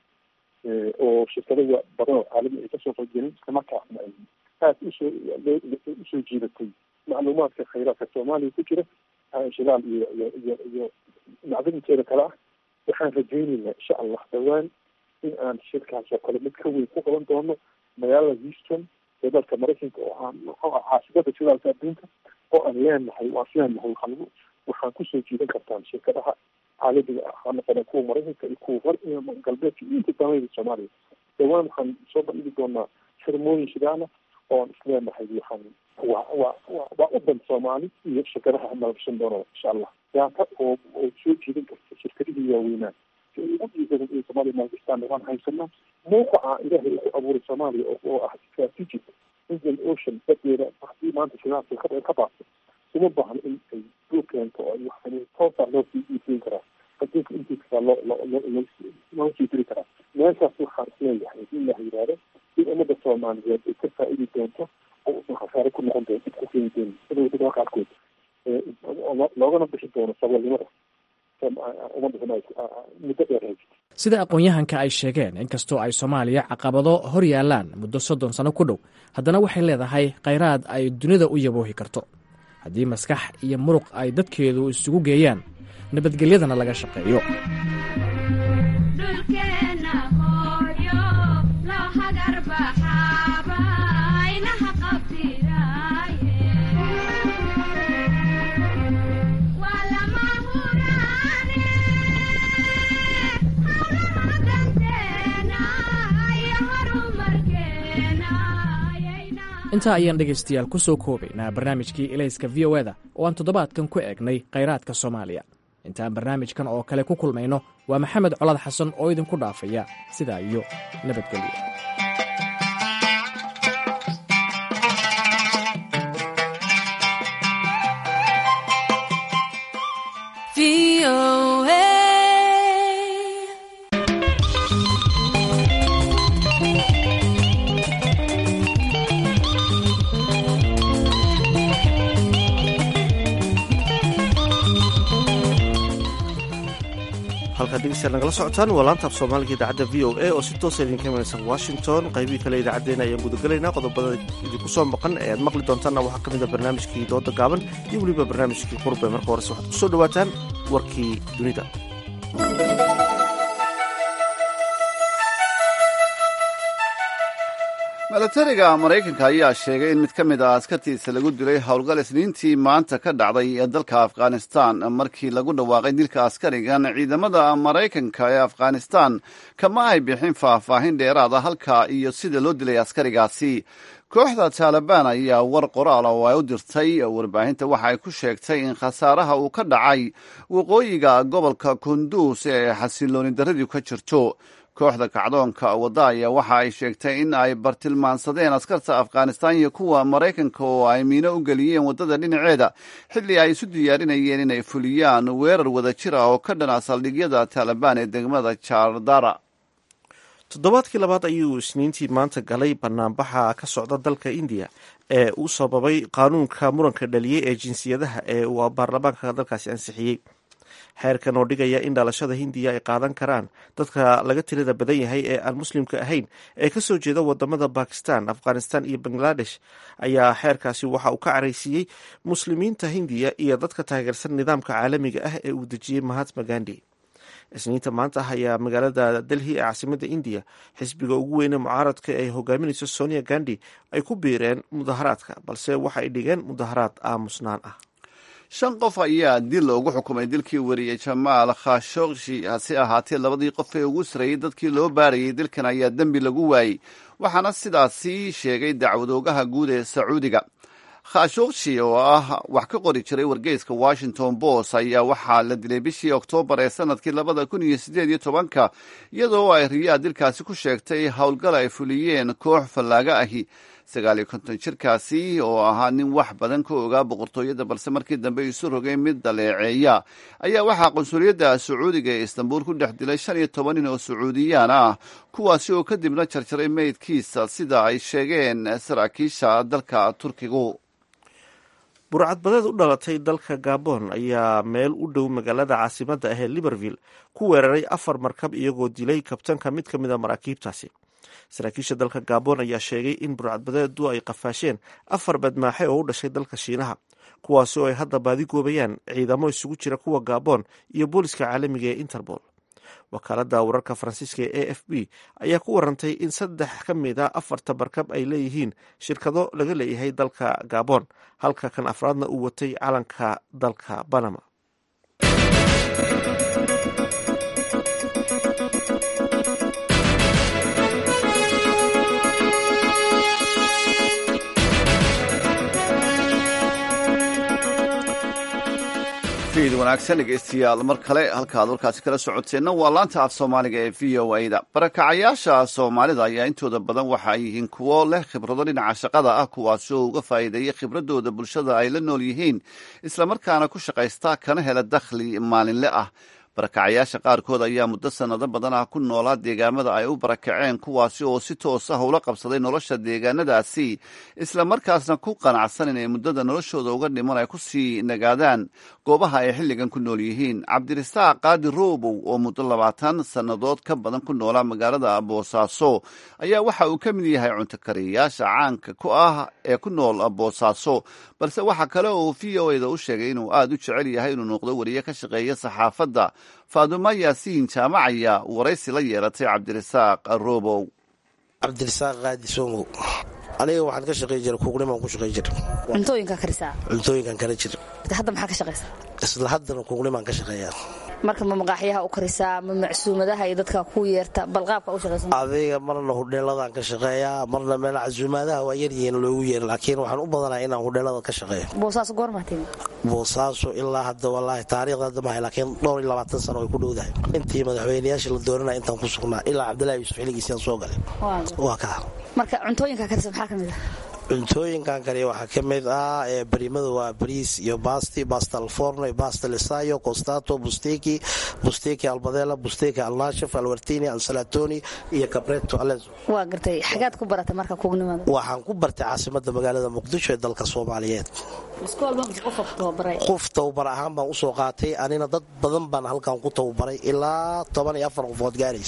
oo shirkadada badan oo caalami ay kasoo qeybgelin islamarkaasna ay aada usoo usoo jiidatay macluumaadka khayraadka soomaaliya ku jira shidaal iyo iyo iyo iyo macdinteeda kale ah waxaan rajeynaynaa insha allah dhawaan in aan shirkaas oo kale mid ka weyn ku qaban doono magaalada houston ee dalka maraykanka oo aan muxuu ah caasimada shidaalka adduunka oo aan leenahay waan leenahay waxaa lagu waxaan kusoo jiidan kartaan shirkadaha caalamiga ah ha noqona kuwa maraykanka iyo kuwa hor iyo galbeedka iyo inta damayda soomaaliya dhawaan waxaan soo bandhigi doonaa xirmooyin shidaala oo aan isleenahay waxaan waa waa waa waa udan soomaali iyo shirkadaha maalgashan doona insha allah daata oo oo soo jiidan karta shirkadihii waaweynaa ugu dhiisadan ee soomaaliya maalgashtaan waan haysanaa mawqaca ilaahay uu ku abuuray soomaaliya oo ah strategic indian ocean badeeda haddii maanta shidaalka ka ka baabto uma baahno in ay dul keento oo waxaan toosaa loo sii iibsiin karaa adduunka intiisa loo loo loo sii diri karaa meeshaas waxaan isleeyahay haddii ilaah yidhaahdo in ummadda soomaaliyeed ay ka faa'iidi doonto oo usan khasaare ku noqon doonto ku keeni doono sida wadada qaarkood loogana bixi doono saboolnimada sida aqoon-yahanka ay sheegeen inkastoo ay soomaaliya caqabado hor yaalaan muddo soddon sano ku dhow haddana waxay leedahay khayraad ay dunida u yaboohi karto haddii maskax iyo muruq ay dadkeedu isugu geeyaan nabadgelyadana laga shaqeeyo dhulkeenna intaa ayaan dhegaystayaal ku soo koobaynaa barnaamijkii ilayska v o eda oo aan toddobaadkan ku eegnay khayraadka soomaaliya intaan barnaamijkan oo kale ku kulmayno waa maxamed colad xasan oo idinku dhaafaya sidaa iyo nabadgelyo halkaad dhegeystayaal nagala socotaan waa laanta af soomaaliga idaacadda v o a oo si toosa idinka imanaysa washington qaybihii kale idaacaddeenna ayaan gudagelaynaa qodobada idinku soo maqan ee aad maqli doontaanna waxaa ka mid a barnaamijkii dooda gaaban iyo weliba barnaamijkii qurbe marka horese waxaad ku soo dhowaataan warkii dunida milatariga maraykanka ayaa sheegay in mid ka mid ah askartiisa lagu dilay howlgal isniintii maanta ka dhacday ee dalka afghanistan markii lagu dhawaaqay dilka askarigan ciidamada maraykanka ee afghanistan kama ay bixin faahfaahin dheeraada halka iyo sida loo dilay askarigaasi kooxda taalibaan ayaa war qoraal oo ay u dirtay warbaahinta waxa ay ku sheegtay in khasaaraha uu ka dhacay waqooyiga gobolka kunduus ee xasilooni darradiu ka jirto kooxda kacdoonka wadda ayaa waxa ay sheegtay in ay bartilmaansadeen askarta afghanistan iyo kuwa maraykanka oo ay miino u geliyeen waddada dhinaceeda xilli ay isu diyaarinayeen inay fuliyaan weerar wada jir ah oo ka dhana saldhigyada taalibaan ee degmada jardara toddobaadkii labaad ayuu isniintii maanta galay banaanbaxa ka socda dalka indiya ee uu sababay qaanuunka muranka dhaliyey ee jinsiyadaha ee uu baarlamaanka dalkaasi ansixiyey xeerkan oo dhigaya in dhalashada hindiya ay qaadan karaan dadka laga tirada badan yahay ee aan muslimka ahayn ee kasoo jeeda wadamada bakistan afghanistan iyo bangladesh ayaa xeerkaasi waxa uu ka caraysiiyey muslimiinta hindiya iyo dadka taageersan nidaamka caalamiga ah ee uu dejiyey mahatma gandi isniinta maanta ah ayaa magaalada delhi ee caasimada indiya xisbiga ugu weyne mucaaradka ay hogaaminayso sonia gandi ay ku biireen mudaharaadka balse waxa ay dhigeen mudaharaad aamusnaan ah shan qof ayaa dil loogu xukumay dilkii wariyey jamaal khashogshi hase ahaatee labadii qof ee ugu sarreeyey dadkii loo baarayay dilkan ayaa dembi lagu waayey waxaana sidaasi sheegay dacwadoogaha guud ee sacuudiga khashogshi oo ah wax ka qori jiray wargeyska washington post ayaa waxaa la dilay bishii oktoobar ee sanadkii labada kun iyo sideed iyo tobanka iyadoo ay riyaa dilkaasi ku sheegtay howlgal ay fuliyeen koox fallaaga ahi sagaal iyo konton jirkaasi oo ahaa nin wax badan ka ogaa boqortooyada balse markii dambe isu rogay mid daleeceeya ayaa waxaa qunsuliyadda sacuudiga ee istanbuul ku dhex dilay shan iyo toban nin oo sacuudiyaan ah kuwaasi oo kadibna jarjaray meydkiisa sida ay sheegeen saraakiisha dalka turkigu burcadbadeed u dhalatay dalka gabon ayaa meel u dhow magaalada caasimadda ah ee liverville ku weeraray afar markab iyagoo dilay kabtanka mid ka mid a maraakiibtaasi saraakiisha dalka gabon ayaa sheegay in burcadbadeedu ay qafaasheen afar badmaaxe oo u dhashay dalka shiinaha kuwaasi oo ay hadda baadi goobayaan ciidamo isugu jira kuwa gabon iyo booliska caalamiga ee interpol wakaaladda wararka faransiiska ee a f b ayaa ku warantay in saddex ka mid a afarta markab ay leeyihiin shirkado laga leeyahay dalka gabon halka kan afraadna uu watay calanka dalka banama fiid wanaagsan dhegeystayaal mar kale halkaad warkaasi kala socoteenna waa laanta af soomaaliga ee v o a da barakacayaasha soomaalida ayaa intooda badan waxa ay yihiin kuwo leh khibrado dhinaca shaqada ah kuwaasi oo uga faa'iideeya khibradooda bulshada ay la nool yihiin islamarkaana ku shaqaysta kana hela dakhli maalinle ah barakacayaasha qaarkood ayaa muddo sannado badan ah ku noolaa deegaamada ay u barakaceen kuwaasi oo si toos ah ula qabsaday nolosha deegaanadaasi islamarkaasna ku qanacsan inay muddada noloshooda uga dhiman ay ku sii nagaadaan goobaha ay xilligan ku nool yihiin cabdirisaaq qaadi roobow oo muddo labaatan sannadood ka badan ku noolaa magaalada boosaaso ayaa waxa uu ka mid yahay cuntakariyayaasha caanka ku ah ee ku nool boosaaso balse waxa kale oo v o eda u sheegay inuu aada u jecel yahay inuu noqdo wariye ka shaqeeya saxaafadda faadumo yaasiin jaamacaya waraysi la yeelatay cabdirisaaq robow cabdirisaaq qaadi somow aniga waxaan ka shaqey jira kuuqnimaan ku shaqey jira cuntooyinka karisaa cuntooyinkan kala jira hadda maxaa ka shaqaysaa isla haddana kuuqnimaan ka shaqeeyaa marka ma maqaaxyaha u karisaa ma macsuumadaha iyo dadka ku yeerta balqaabka u shaqaysan adiga marna hudheeladan ka shaqeeyaa marna meel casuumaadaha waa yaryihiin loogu yeeri laakiin waxaan u badanaa inaan hudheelada ka shaqeeyo boosaaso goormaa timi boosaaso ilaa hadda walaahi taariikhda hadda mahay laakiin dhowr iyo labaatan sano way ku dhowdahay intii madaxweynayaasha la dooranaya intaan ku sugnaa ilaa cabdillahi yuusuf xiligiisiyaan soo galay waa kaa marka cuntooyinka karisa maxaa ka mid ah cuntooyinkan kale waxaa ka mid ah barimada waa bariis iyo basti basta alforno basta lisayo costato busteki busteki albadela busteki alnashif alwartini ansalatoni iyo cabreto alezo waa gartay xagaad ku barata marka kugnimada waxaan ku bartay caasimada magaalada muqdisho ee dalka soomaaliyeed qof tababar ahaan baan usoo qaatay anina dad badan baan halkan ku tababaray ilaa toban iyo afar qofood gaarays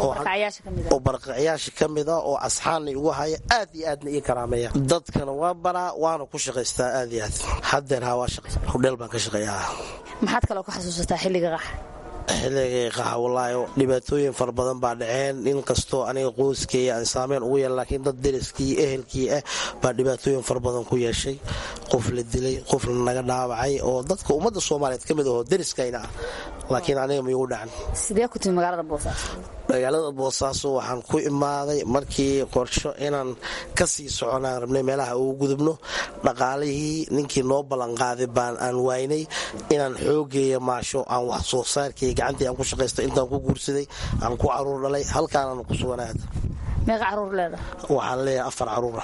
oo barqacayaasha ka mid ah oo asxaana igu haya aad iyo aadna ii karaameeya dadkana waa baraa waana ku shaqaystaa aad iyo aad hadeer ha waa hudheel baan ka shaqeeyaa maxaad kaloo ku xasuusataa xilliga qax xilligay qaxa walaahi dhibaatooyin fara badan baa dhaceen in kastoo aniga qoyskeeya aan saameyn ugu yeelan laakiin dad deriskii ehelkii ah baa dhibaatooyin fara badan ku yeeshay qof la dilay qof naga dhaawacay oo dadka ummadda soomaaliyeed ka mid ahoo deriskayna ah laakiin aniga maigu dhacan sidee ku timi magaalada boosaaso magaalada boosaaso waxaan ku imaaday markii qorsho inaan ka sii soconaan rabnay meelaha ugu gudubno dhaqaalihii ninkii noo ballanqaaday baan aan waynay inaan xoogeeya maasho aan wax soo saarkay gacantii aan ku shaqaysta intaan ku guursaday aan ku caruur dhalay halkaanaan ku suganaad meeqa caruur leedahay waxaan leeyahay afar caruura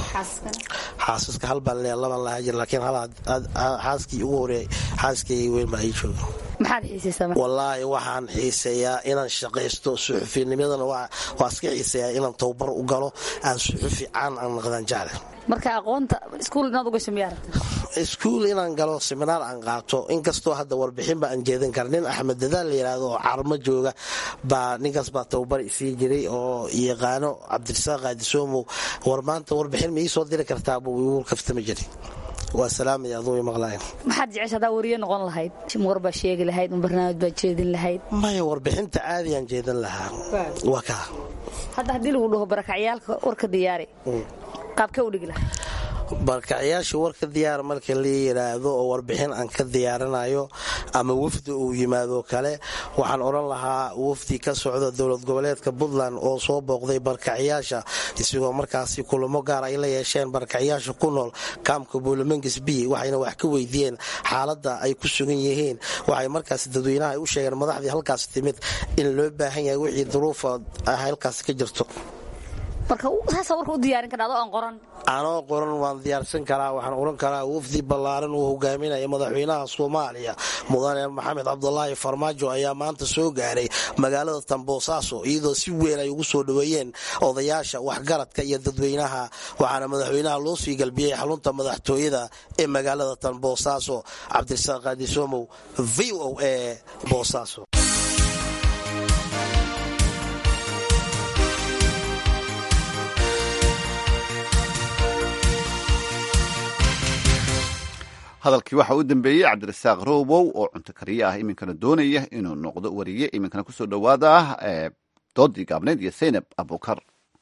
xaasaska hal baan leeyahay labaan lahaa jir laakiin hal xaaskii ugu horeeyay xaaskayga weyn baa ii jooga maxaad xiisaysaa wallaahi waxaan xiiseeyaa inaan shaqaysto suxufinimadana waa iska xiiseeyaa inaan tababar u galo aan suxufi caan aan naqdaan jecle marka aqoonta iskuul inaad ugasho miyaa rabta iskuul inaan galo seminaar aan qaato inkastoo hadda warbixinba aan jeedin kara nin axmed dadaal la yidhaahdo oo carmo jooga baa ninkaas baa tababar isii jiray oo yaqaano cabdirasaaq qaadisoomow war maanta warbixin ma ii soo diri kartaa buu igu kaftami jiray waa salaamaya aduu maqlayn maxaad jecesha hadaa wariye noqon lahayd war baa sheegi lahayd ma barnaamij baad jeedin lahayd maya warbixinta caadiyaan jeedin lahaa waa kaa hadda haddii lagu dhaho barakacyaalka warka diyaari qaabkee u dhigi lahay barkacyaasha warka diyaar marka la yidhaahdo oo warbixin aan ka diyaarinayo ama wafdi uu yimaado kale waxaan odhan lahaa wafdi ka socda dowlad goboleedka puntland oo soo booqday barkacyaasha isagoo markaasi kulamo gaar ay la yeesheen barkacyaasha ku nool kaamka buulamengis b waxayna wax ka weydiiyeen xaaladda ay ku sugan yihiin waxay markaas dadweynaha ay u sheegeen madaxdii halkaas timid in loo baahan yahay wixii duruufa halkaas ka jirto anoo qoran waan diyaarsan karaa waxaan oran karaa wafdi ballaaran uu hogaaminaya madaxweynaha soomaaliya mudane maxamed cabdulaahi farmaajo ayaa maanta soo gaaray magaalada tamboosaaso iyadoo si weyn ay ugu soo dhoweeyeen odayaasha waxgaradka iyo dadweynaha waxaana madaxweynaha loo sii galbiyey xarunta madaxtooyada ee magaalada tamboosaaso cabdirasaaq qaadisomow v o a boosaaso hadalkii waxaa u dambeeyey cabdirasaaq robow oo cunto kariye ah iminkana doonaya inuu noqdo wariye iminkana kusoo dhowaada doodii gaabneyd iyo saynab abukar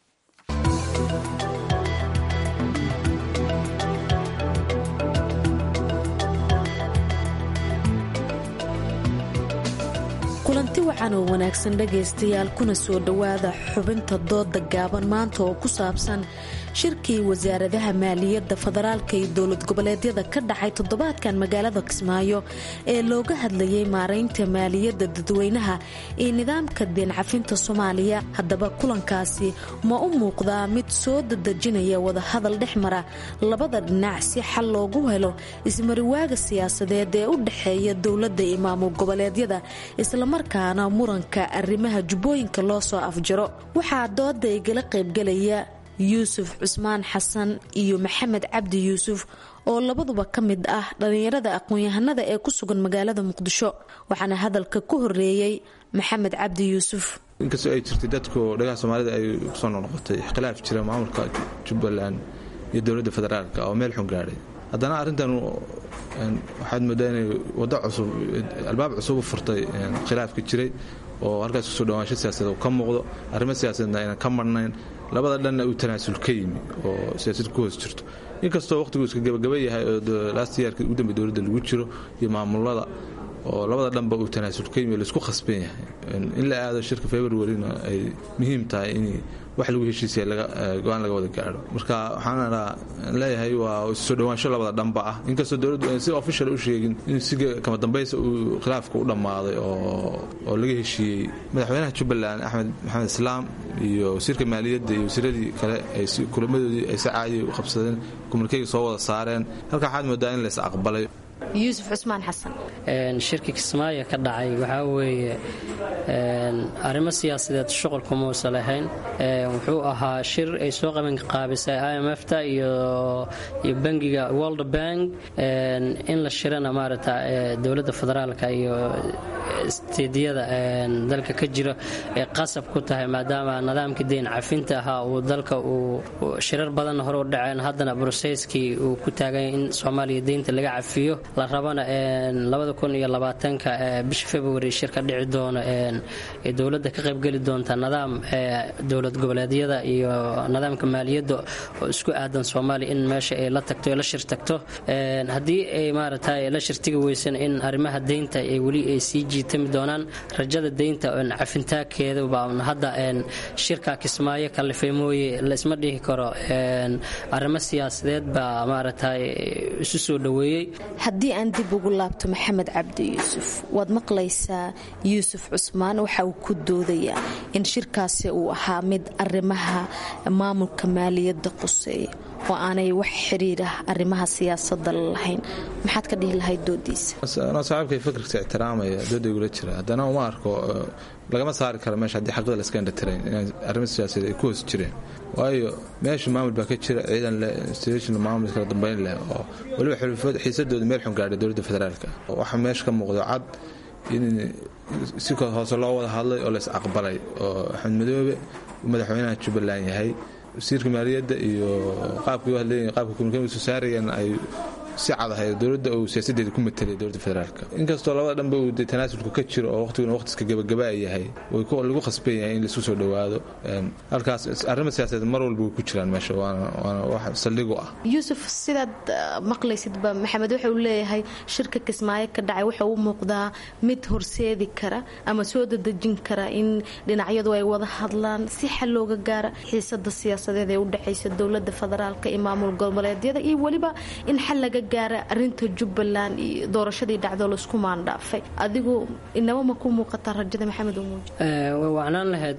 kulanti wacan oo wanaagsan dhegaystayaal kuna soo dhowaada xubinta dooda gaaban maanta oo ku saabsan shirkii wasaaradaha maaliyadda federaalka iyo dowlad goboleedyada ka dhacay toddobaadkan magaalada kismaayo ee looga hadlayay maaraynta maaliyadda dadweynaha iyo nidaamka deencafinta soomaaliya haddaba kulankaasi ma u muuqdaa mid soo dadejinaya wadahadal dhex mara labada dhinac si xal loogu helo ismariwaaga siyaasadeed ee u dhexeeya dowladda iyo maamul goboleedyada islamarkaana muranka arrimaha jubbooyinka loo soo afjaro waxaa dooda igala qaybgalaya yuusuf cusmaan xasan iyo maxamed cabdi yuusuf oo labaduba ka mid ah dhallinyarada aqoon-yahanada ee ku sugan magaalada muqdisho waxaana hadalka ku horeeyey maxamed cabdi yuusuf inkastoo ay jirtay dadku dhagaha soomaalida ay kusoo noqnoqotay khilaaf jira maamulka jubbaland iyo dowladda federaalk oo meel xun gaadhay haddana arrintan waxaad moodaa inay wado cusub albaab cusub u furtay khilaafka jiray oo halkaas kusoo dhawaansho siyaasadeed uu ka muuqdo arrimo siyaasadeedna aynan ka marnayn labada dhanna uu tanaasul ka yimi oo siyaasad ku hoos jirto inkastoo waqtigu iska gabagaba yahay oo last yearka ugu dambe dowladda lagu jiro iyo maamulada oo labada dhanba uu tanaasul ka yimi laisku khasban yahay in la aado shirka februarina ay muhiim tahay in wax lagu heshiisaya go-aan laga wada gaadho marka waxaan leeyahay waa soo dhawaansho labada dhanba ah inkastoo dowladdu aan si official u sheegin in si kama dambaysa uu khilaafka u dhammaaday oo laga heshiiyey madaxweynaha jubbaland axmed maxamed islaam iyo wasiirka maaliyadda iyo wasiiradii kale ay kulamadoodii ay si caadi u qabsadeen kumalkeyga soo wada saareen halka waxaad moodaa in lays aqbalay yuusuf cusmaan xasan shirki kismaayo ka dhacay waxaa weeye arrimo siyaasadeed shuqulka muusa lahayn wuxuu ahaa shir ay soo qaban qaabisay i m f ta iyo bangiga world bank in la shirana maarata dowladda federaalka iyo steedyada dalka ka jira ay qasab ku tahay maadaama nidaamka deyn cafinta ahaa uu dalka uu shirar badanna hore u dhaceen haddana broseskii uu ku taagay in soomaaliya deynta laga cafiyo la rabana ka bisha february shirka dhici doono ee dowladda ka qaybgeli doonta nidaam dowlad goboleedyada iyo nidaamka maaliyadda oo isku aadan soomaaliya in meesha ay la tagto la shir tagto haddii ay maarata la shirtigi weysan in arrimaha deynta ay weli ay sii jiitami doonaan rajada deynta cafintaakeeda baa hadda shirka kismaayo kalifay mooye laisma dhihi karo arrimo siyaasadeed baa maarata isu soo dhoweeyey haddii aan dib ugu laabto maxamed cabdi yuusuf waad maqlaysaa yuusuf cusmaan waxa uu ku doodayaa in shirkaasi uu ahaa mid arrimaha maamulka maaliyadda quseeya oo aanay wax xiriirah arrimaha siyaasadda lahayn maxaad ka dhihi lahayd doodiisa saaxiibkay fikirka ixtiraamaya dooda igula jira haddana uma arko lagama saari karo meesha haddii xaqida laska indhatirayn inay arrimo siyaasadeed ay ku hoos jireen waayo meesha maamul baa ka jira ciidan leh institution maamul kala dambeyn leh oo weliba xulufad xiisadooda meel xun gaadhay dowladda federaalka waxa meesha ka muuqdo cad in si hoose loo wada hadlay oo lays aqbalay oo axmed madoobe madaxweynaha jubbaland yahay wasiirka maaliyadda iyo qaabkii u hadleeyihin qaabka komunikeynka soo saarayeen ay si cad ahay dowladda uu siyaasadeeda ku matelay dowladda federaalka inkastoo labada dhanba uu tanaasulka ka jiro oo waqtiguna waqtiska gabagaba yahay lagu khasban yahay in laisku soo dhowaado halkaas arrimo siyaasadeed mar walba way ku jiraan meesha waana wax saldhigu ah yuusuf sidaad maqlaysidba maxamed wuxuu leeyahay shirka kismaayo ka dhacay wuxuu u muuqdaa mid horseedi kara ama soo dadejin kara in dhinacyadu ay wada hadlaan si xal looga gaara xiisada siyaasadeed ee u dhexaysa dowlada federaalka iyo maamul goboleedyada iyo weliba in xal laga gaara arinta jubbaland iyo doorashadii dhacdo laisku maandhaafay adigu inaba ma ku muuqataa rajada maxamed umuuji way wacnaan lahayd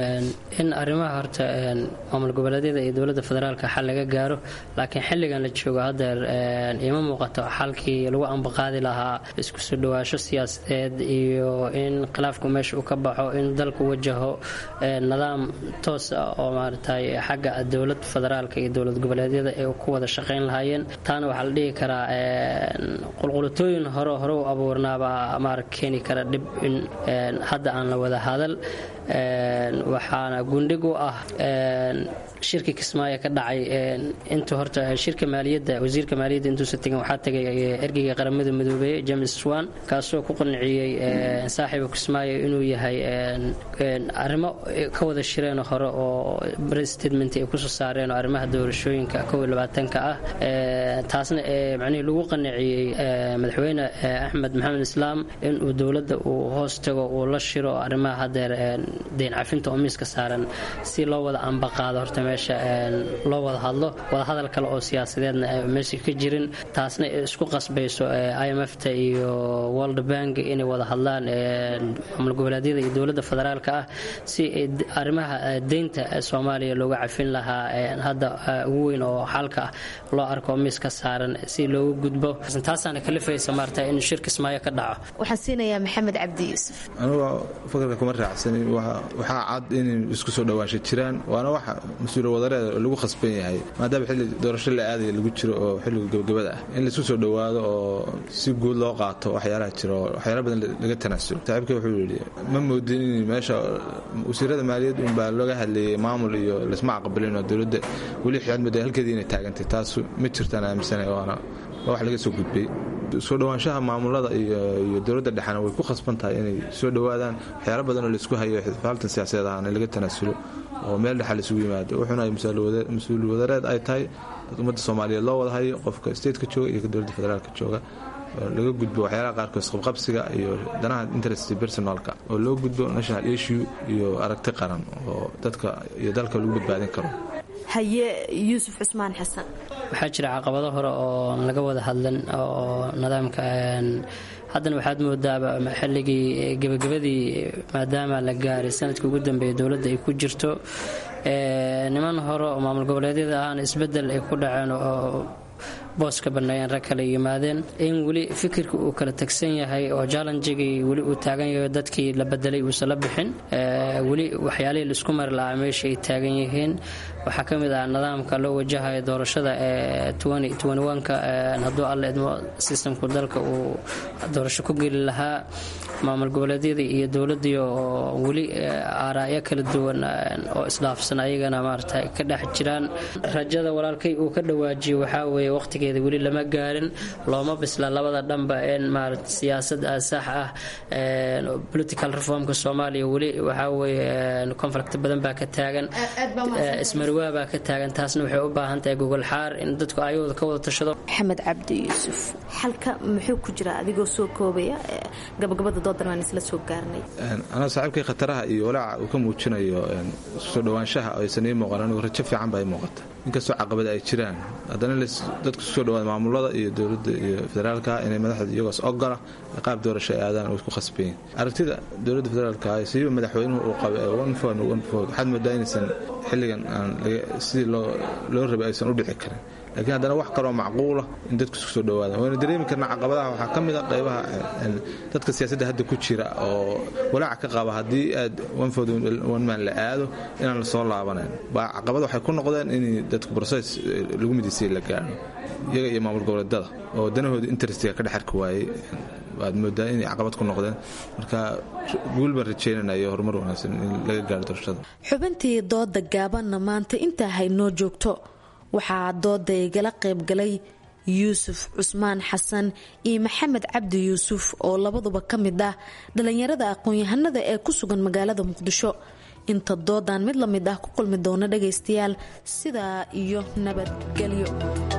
in arrimaha horta maamul goboleedyada iyo dowladda federaalka xal laga gaaro laakiin xilligan la joogo haddeer ima muuqato xalkii lagu ambaqaadi lahaa isku soo dhawaasho siyaasadeed iyo in khilaafku meesha uu ka baxo in dalku wajaho nidaam toos ah oo maaragtay xagga dowlad federaalka iyo dowlad goboleedyada ay ku wada shaqayn lahaayeen taana waxaa la dhihi karaa qulqulatooyin hore hore u abuurnaabaa maara keeni kara dhib in hadda aan la wada hadal waxaana gundhig u ah shirkii kismaayo ka dhacay intuu horta shirka maaliyadda wasiirka maaliyadda intuusan tegin waxaa tegay ergeyga qaramada midoobey james swan kaasoo ku qanciyey saaxiiba kismaayo inuu yahay arrimo ka wada shireen hore oo statement ay kusoo saareen oo arrimaha doorashooyinka kow iyo labaatanka ah taasna macnihii lagu qanciyey madaxweyne axmed maxamed islaam inuu dowladda uu hoos tago uu la shiro arrimaha haddeer deyn cafinta oo miiska saaran si loo wada ambaqaado horta meesha loo wada hadlo wada hadal kale oo siyaasadeedna meesha ka jirin taasna isku qasbayso i m f ta iyo world bank inay wada hadlaan maamul goboleedyada iyo dowladda federaalka ah si arrimaha deynta soomaaliya looga cafin lahaa hadda ugu weyn oo xalka ah loo arko miiska saaran si loogu gudbo taasaana kalifaysa maarta in shir kismaayo ka dhaco waxaan siinayaa maxamed cabdi yuusuf anuga fakarka kuma raacsani waxaa cad in isku soo dhawaansha jiraan waana waxa mas-uula wadareeda lagu khasban yahay maadaama xilli doorasho la aadaya lagu jiro oo xilliga gabagabada ah in laisku soo dhowaado oo si guud loo qaato waxyaalaha jira oo waxyaala badan laga tanaasulo saaxiibka wuxuu yidhi ma moodin in meesha wasiirada maaliyad unbaa looga hadlayay maamul iyo laisma aqbalin oo dowladda weli xidmada halkeedii inay taagantay taasu ma jirtaan aaminsana waana waa wax laga soo gudbay soo dhowaanshaha maamulada iyo dowladda dhexena way ku khasban tahay inay soo dhowaadaan waxyaalo badan oo laisku hayo xifaaltan siyaasadeed ahana laga tanaasulo oo meel dhexa laisugu yimaado wuxuuna mas-uul wadareed ay tahay dad ummadda soomaaliyeed loo wada hayo qofka stateka jooga iyo ka dowladda federaalka jooga laga gudbo waxyaalaha qaarkood isqabqabsiga iyo danaha interest personalka oo loo gudbo national issue iyo aragti qaran oo dadka iyo dalka lagu badbaadin karo haye yuusuf cusmaan xasan waxaa jira caqabado hore oo laga wada hadlan oo nidaamka haddana waxaad moodaaba xilligii gebagabadii maadaama la gaaray sanadkii ugu dambeeya dowladda ay ku jirto niman hore oo maamul goboleedyada ahna isbedel ay ku dhaceen oo booska banneeyeen rag kale yimaadeen in weli fikirka uu kala tagsan yahay oo jallenjigii weli uu taagan yahay dadkii la bedelay uusan la bixin weli waxyaalihii laisku mari lahaa meesha ay taagan yihiin waxaa ka mid ah nidaamka loo wajahayo doorashada ee ka hadduu alla idmo sistamku dalka uu doorasho ku geli lahaa maamul goboleedyadii iyo dowladii oo weli aaraa'yo kala duwan oo isdhaafsan ayagana maarata ka dhex jiraan rajada walaalkay uu ka dhawaajiyo waxaa weeye waqtigeeda weli lama gaarin looma bisla labada dhanba in maarata siyaasad sax ah political reformka soomaaliya weli waxaa weeye conflict badan baa ka taagan ismarwaa baa ka taagan taasna waxay u baahan tahay gogol xaar in dadku ayagooda ka wada tashado maxamed cabdi yuusuf xalka muxuu ku jira adigoo soo koobaya gabagabada doodan waan isla soo gaarnay anaa saaxiibkii khataraha iyo walaaca uu ka muujinayo soo dhowaanshaha aysan ii muuqan anigu rajo fiican baa ii muuqata inkastoo caqabada ay jiraan haddana dadku soo dhawaada maamulada iyo dowladda iyo federaalka inay madaxda iyagoos ogola qaab doorasho ay aadaan oo isku khasbayin aragtida dowladda federaalka siiba madaxweynuhu uu qaba ee one fon one vote waxaad moodaa inaysan xilligan aan sidii loo rabay aysan u dhici karin laakiin haddana wax kaloo macquula in dadku isku soo dhawaadaan waynu dareemi karnaa caqabadaha waxaa ka mid a qaybaha dadka siyaasadda hadda ku jira oo walaaca ka qaba haddii aad onman la aado inaan lasoo laabanayn baa caqabad waxay ku noqdeen in dadku broses lagu midisay la gaadho iyaga iyo maamul goboleedada oo danahooda interestiga ka dhex arki waayey waad moodaa inay caqabad ku noqdeen marka guul baan rajeynanayo horumar wanaagsan in laga gaaro doorashada xubintii dooda gaabanna maanta intaa haynoo joogto waxaa dooda igala qaybgalay yuusuf cusmaan xasan iyo maxamed cabdi yuusuf oo labaduba ka mid ah dhallinyarada aqoon-yahanada ee ku sugan magaalada muqdisho inta doodan mid la mid ah ku kulmi doona dhagaystayaal sidaa iyo nabadgelyo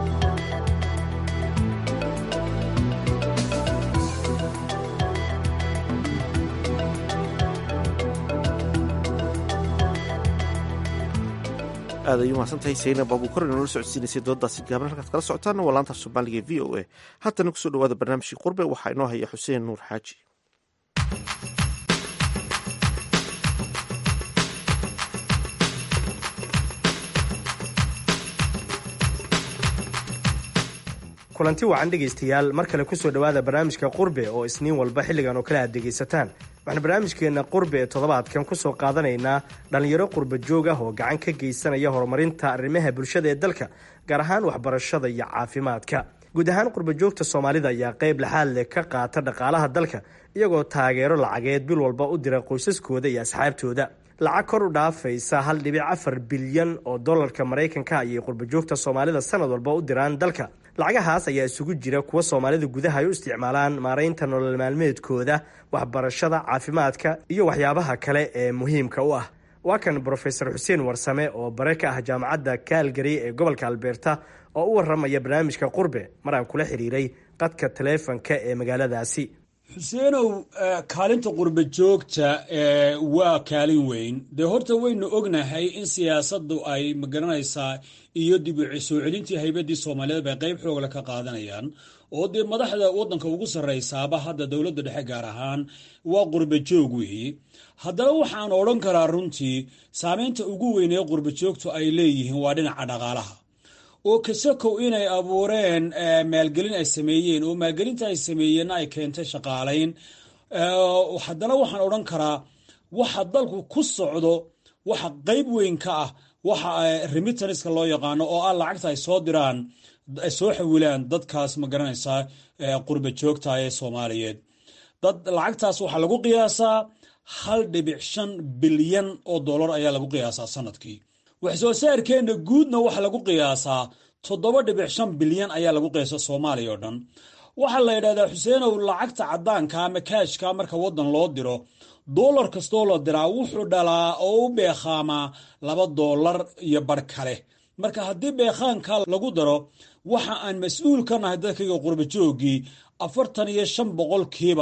aad ay umahadsantahay saynab abuukar inoola socodsiinaysay dooddaasi gaaban halkaad kala socotaana waa laanta soomaaliga v o a haatana kusoo dhawaada barnaamijkii qurbe waxaa inoo haya xuseen nuur xaaji kulanti wacan dhegaystayaal mar kale kusoo dhowaada barnaamijka qurbe oo isniin walba xilligan oo kale aad dhegaysataan waxaan barnaamijkeenna qurbe ee toddobaadkan kusoo qaadanaynaa dhallinyaro qurba joog ah oo gacan ka geysanaya horumarinta arrimaha bulshada ee dalka gaar ahaan waxbarashada iyo caafimaadka guud ahaan qurba joogta soomaalida ayaa qayb laxaad leh ka qaata dhaqaalaha dalka iyagoo taageero lacageed bil walba u dira qoysaskooda iyo asxaabtooda lacag kor u dhaafaysa hal dhibic afar bilyan oo dollarka maraykanka ayay qurbajoogta soomaalida sanad walba u diraan dalka lacagahaas ayaa isugu jira kuwa soomaalida gudaha ay u isticmaalaan maaraynta nolol maalmeedkooda waxbarashada caafimaadka iyo waxyaabaha kale ee muhiimka u ah waa kan brofesor xuseen warsame oo bare ka ah jaamacadda kaalgary ee gobolka albeerta oo u waramaya barnaamijka qurbe mar aan kula xiriiray qadka taleefanka ee magaaladaasi xuseenow kaalinta qurba joogta waa kaalin weyn dee horta waynu ognahay in siyaasaddu ay magaranaysaa iyo dib u soo celintii haybadii soomaaliyeed bay qayb xoogla ka qaadanayaan oo dee madaxda waddanka ugu sarraysaaba hadda dowladda dhexe gaar ahaan waa qurba joog weeye haddaba waxaan odhan karaa runtii saameynta ugu weyn ee qurba joogtu ay leeyihiin waa dhinaca dhaqaalaha oo kasakow inay abuureen maalgelin ay sameeyeen oo maalgelinta ay sameeyeenna ay keentay shaqaalayn haddana waxaan odhan karaa waxa dalku ku socdo waxa qayb weyn ka ah waxa remitanska loo yaqaano oo ah lacagta ay soo diraan ay soo xawilaan dadkaas ma garanaysaa qurba joogta ee soomaaliyeed dad lacagtaas waxaa lagu qiyaasaa hal dhibic shan bilyan oo dollar ayaa lagu qiyaasaa sanadkii wax soo saarkeenna guudna waxaa lagu qiyaasaa toddoba dhibic shan bilyan ayaa lagu qiyaasa soomaaliya oo dhan waxaa la yidhahdaa xuseenow lacagta caddaanka ama kaashka marka waddan loo diro dollar kastoo la diraa wuxuu dhalaa oo u beekhaamaa laba dollar iyo bar kale marka haddii beekhaanka lagu daro waxa aan mas-uul ka nahay dadkayga qurba joogii afartan iyo shan boqolkiiba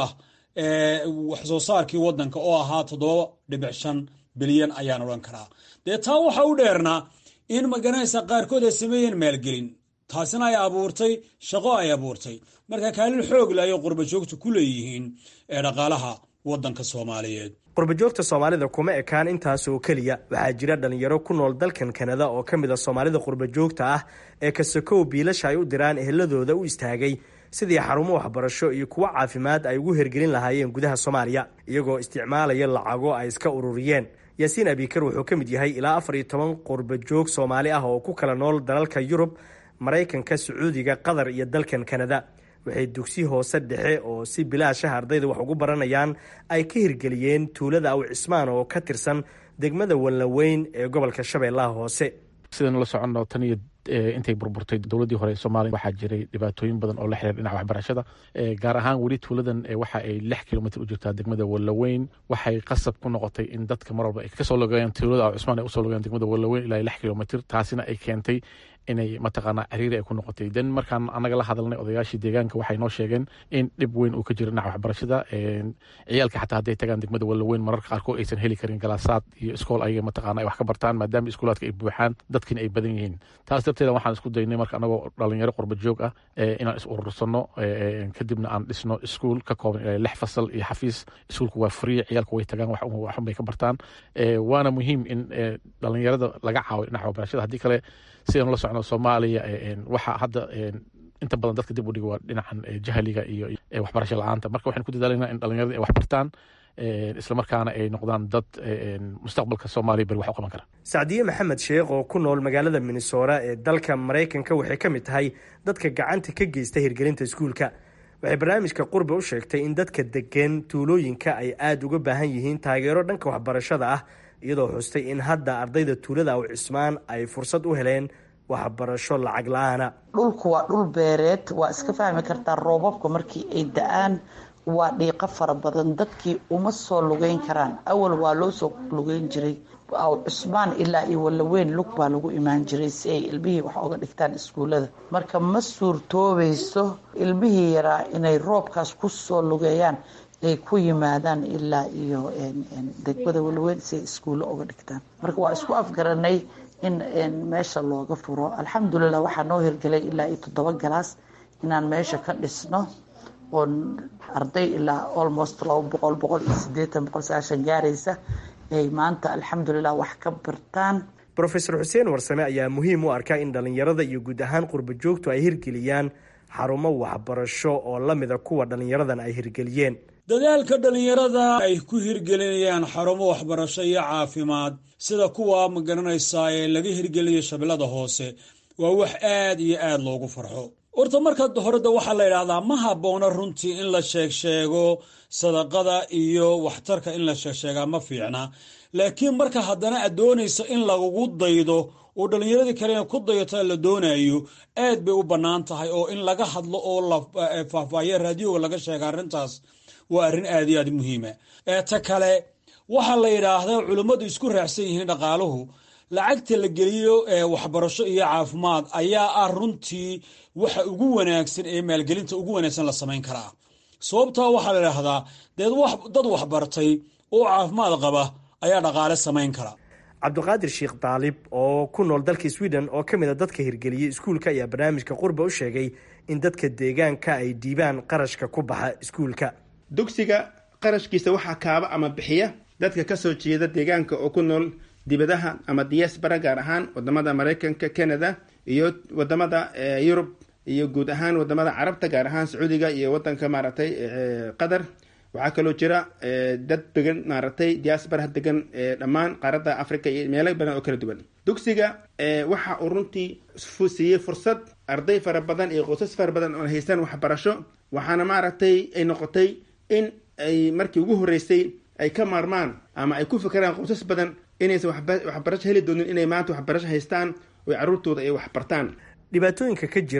wax soo saarkii waddanka oo ahaa toddoba dhibic shan bilyan ayaan odhan karaa dee taa waxa u dheernaa in magaranaysa qaarkood ay sameeyeen maalgelin taasina ay abuurtay shaqo ay abuurtay marka kaalin xoog le ayay qurba joogta ku leeyihiin ee dhaqaalaha waddanka soomaaliyeed qurbajoogta soomaalida kuma ekaan intaas oo keliya waxaa jira dhalinyaro ku nool dalkan kanada oo ka mid a soomaalida qurbajoogta ah ee kasakow biilasha ay u diraan eheladooda u istaagay sidii xarumo waxbarasho iyo kuwo caafimaad ay ugu hergelin lahaayeen gudaha soomaaliya iyagoo isticmaalaya lacago ay iska ururiyeen yaasiin abikar wuxuu ka mid yahay ilaa afar iyo toban qurbajoog soomaali ah oo ku kala nool dalalka yurub maraykanka sacuudiga qatar iyo dalkan kanada waxay dugsi hoose dhexe oo si bilaashaha ardayda wax ugu baranayaan ay ka hirgeliyeen tuulada aw cismaan oo ka tirsan degmada wallaweyn ee gobolka shabeellaha hoose sidaynu la soconno tan iyo intay burburtay dowladdii hore ee soomaaliya waxaa jiray dhibaatooyin badan oo la xiriir dhinaca waxbarashada gaar ahaan weli tuuladan waxa ay lix kilomitr u jirtaa degmada wallaweyn waxay qasab ku noqotay in dadka mar walba ay kasoo logayaan tuulada aw cismaan ay usoo logayaan degmada wallaweyn ilaa lix kilomitr taasina ay keentay inay mataqaanaa ciriiri ay ku noqotay den markaan anaga la hadalnay odayaashii deegaanka waxay noo sheegeen in dhib weyn uu ka jiro dhinaca waxbarashada ciyaalka xataa hadday tagaan degmada wallaweyn mararka qaarkood aysan heli karin galaasaad iyo iskool ayaga mataqaana ay wax ka bartaan maadaama iskuulaadka ay buuxaan dadkiina ay badan yihiin taas darteeda waxaan isku daynay marka anagoo dhalinyaro qurba joog ah inaan is urursano kadibna aan dhisno iskuul ka kooban ilaa lix fasal iyo xafiis iskuulku waa free ciyaalku way tagaan waxun bay ka bartaan waana muhiim in dhalinyarada laga caawiyo dhinaca waxbarashada haddii kale sidaan la socno soomaaliya waxaa hadda inta badan dadka dib u dhiga waa dhinacan jahliga iyo waxbarasho la-aanta marka waxaan ku dadaalanaa in dhalinyarada ay wax bartaan islamarkaana ay noqdaan dad mustaqbalka soomaaliya beri wax u qaban kara sacdiye maxamed sheekh oo ku nool magaalada minnesota ee dalka maraykanka waxay ka mid tahay dadka gacanta ka geysta hirgelinta iskuulka waxay barnaamijka qurbe u sheegtay in dadka degan tuulooyinka ay aada uga baahan yihiin taageero dhanka waxbarashada ah iyadoo xustay in hadda ardayda tuulada aw cismaan ay fursad u heleen waxbarasho lacag la-aana dhulku waa dhul beereed waa iska fahmi kartaa roobabka markii ay da-aan waa dhiiqo fara badan dadkii uma soo lugeyn karaan awal waa loo soo lugeyn jiray aw cusmaan ilaa iyo wallaweyn lug baa lagu imaan jiray si ay ilmihii wax oga dhigtaan iskuullada marka ma suurtoobayso ilmihii yaraa inay roobkaas ku soo lugeeyaan ay ku yimaadaan ilaa iyo degmada wallaweyn si ay iskuulle oga dhigtaan marka waa isku afgaranay in meesha looga furo alxamdulilah waxaa noo hirgelay ilaa iyo toddoba galaas inaan meesha ka dhisno oon arday ilaa almost laba boqol boqol iyo sideetan boqol sagaashan gaaraysa ay maanta alxamdulilah wax ka bartaan rofeor xuseen warsame ayaa muhiim u arkaa in dhalinyarada iyo guud ahaan qurba joogtu ay hirgeliyaan xarumo waxbarasho oo lamida kuwa dhalinyaradan ay hirgeliyeen dadaalka dhallinyarada ay ku hirgelinayaan xarumo waxbarasho iyo caafimaad sida kuwa magaranaysaa ee laga hirgelinayo shabeellada hoose waa wax aad iyo aad loogu farxo horta marka horeda waxaa la yidhaahdaa ma habboona runtii in la sheegsheego sadaqada iyo waxtarka in la sheegsheegaa ma fiicna laakiin marka haddana aad doonayso in lagugu daydo oo dhallinyaradii kalena ku dayato la doonayo aad bay u bannaan tahay oo in laga hadlo oo la faahfaahiya raadiyoga laga sheega arrintaas waa arrin aad iyo aad muhiima ta kale waxaa la yidhaahdaa culimmadu isku raacsan yihiin dhaqaaluhu lacagta la geliyo waxbarasho iyo caafimaad ayaa ah runtii waxa ugu wanaagsan ee maalgelinta ugu wanaagsan la samayn karaa sababtaa waxaa la idhaahdaa dad waxbartay oo caafimaad qaba ayaa dhaqaale samayn kara cabdiqaadir sheekh daalib oo ku nool dalka sweden oo ka mid a dadka hirgeliyey iskuulka ayaa barnaamijka qurba u sheegay in dadka deegaanka ay dhiibaan qarashka ku baxa iskuulka dugsiga qarashkiisa waxaa kaaba ama bixiya dadka kasoo jeeda deegaanka oo ku nool dibadaha ama diaspora gaar ahaan wadamada maraykanka canada iyo wadamada yurub iyo guud ahaan wadamada carabta gaar ahaan sacuudiga iyo wadanka maaragtay qatar waxaa kaloo jira dad degan maaragtay diaspora degan dhammaan qaaradda africa iyo meelo badan oo kala duwan dugsiga waxa uu runtii siiyey fursad arday fara badan iyo qoysas fara badan oo haystaan waxbarasho waxaana maaragtay ay noqotay in ay markii ugu horreysay ay ka maarmaan ama ay ku fikiraan qoysas badan inaysan waxbarasho heli doonin inay maanta waxbarasho haystaan oo carruurtooda ay waxbartaan dhibaatooyinka ka jira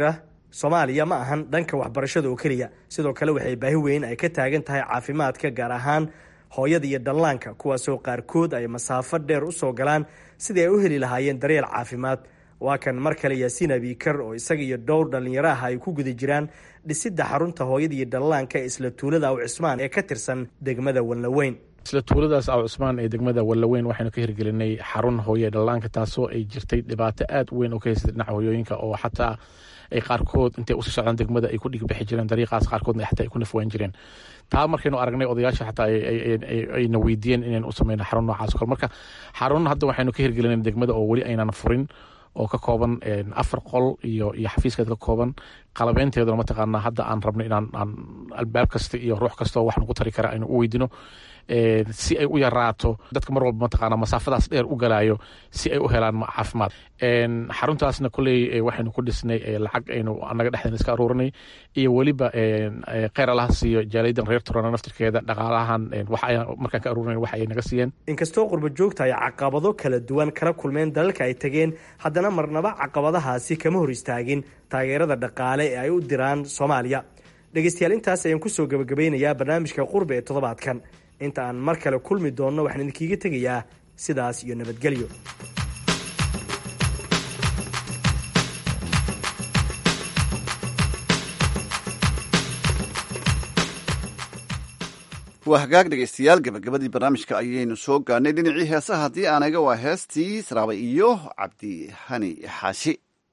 soomaaliya ma ahan dhanka waxbarashada oo keliya sidoo kale waxay baahi weyn ay ka taagan tahay caafimaadka gaar ahaan hooyada iyo dhallaanka kuwaasoo qaarkood ay masaafo dheer u soo galaan sidii ay u heli lahaayeen daryeel caafimaad waa kan mar kale yaasiin abiikar oo isaga iyo dhowr dhallinyaro ah ay ku guda jiraan dhisidda xarunta hooyada iyo dhallaanka ee isla tuulada aw cismaan ee ka tirsan degmada walnaweyn isla tuuladaas aw cusmaan ee degmada wallaweyn waxaynu ka hirgelinay xarun hooye dhallaanka taasoo ay jirtay dhibaato aad u weyn oo ka haysatay dhinaca hooyooyinka oo xataa ay qaarkood intay usii socdaan degmada ay ku dhigbixi jireen dariiqaas qaarkoodna xataa ay ku nafwaan jireen taa markaynu aragnay odayaasha xataa ayna weydiiyeen inaynu u sameyno xarun noocaas o kale marka xarun hadda waxaynu ka hirgelinay degmada oo weli aynan furin oo ka kooban afar qol iyo iyo xafiiskeed ka kooban qalabeynteeduna mataqaanaa hadda aan rabno inaan aan albaab kasta iyo ruux kastao wax nagu tari kara aynu u weydino si ay u yaraato dadka mar walba mataqaana masaafadaas dheer u galaayo si ay u helaan caafimaad xaruntaasna koley waxaynu ku dhisnay lacag aynu anaga dhexdeena iska aruurinay iyo weliba kheyr allaha siiyo jaaliyadan reer turana naftirkeeda dhaqaalahan markaan ka aruurinay waxa ay naga siiyeen inkastoo qurba joogta ay caqabado kala duwan kala kulmeen dalalka ay tageen haddana marnaba caqabadahaasi kama hor istaagin taageerada dhaqaale ee ay u diraan soomaaliya dhegeystayaal intaas ayaan kusoo gebagabeynayaa barnaamijka qurbe ee toddobaadkan inta aan mar kale kulmi doonno waxaan idinkiiga tegayaa sidaas iyo nabadgelyo waa hagaag dhegaystayaal gabagabadii barnaamijka ayaynu soo gaarnay dhinacii heesaha haddii aanaga waa heestii saraabay iyo cabdi hani xaashi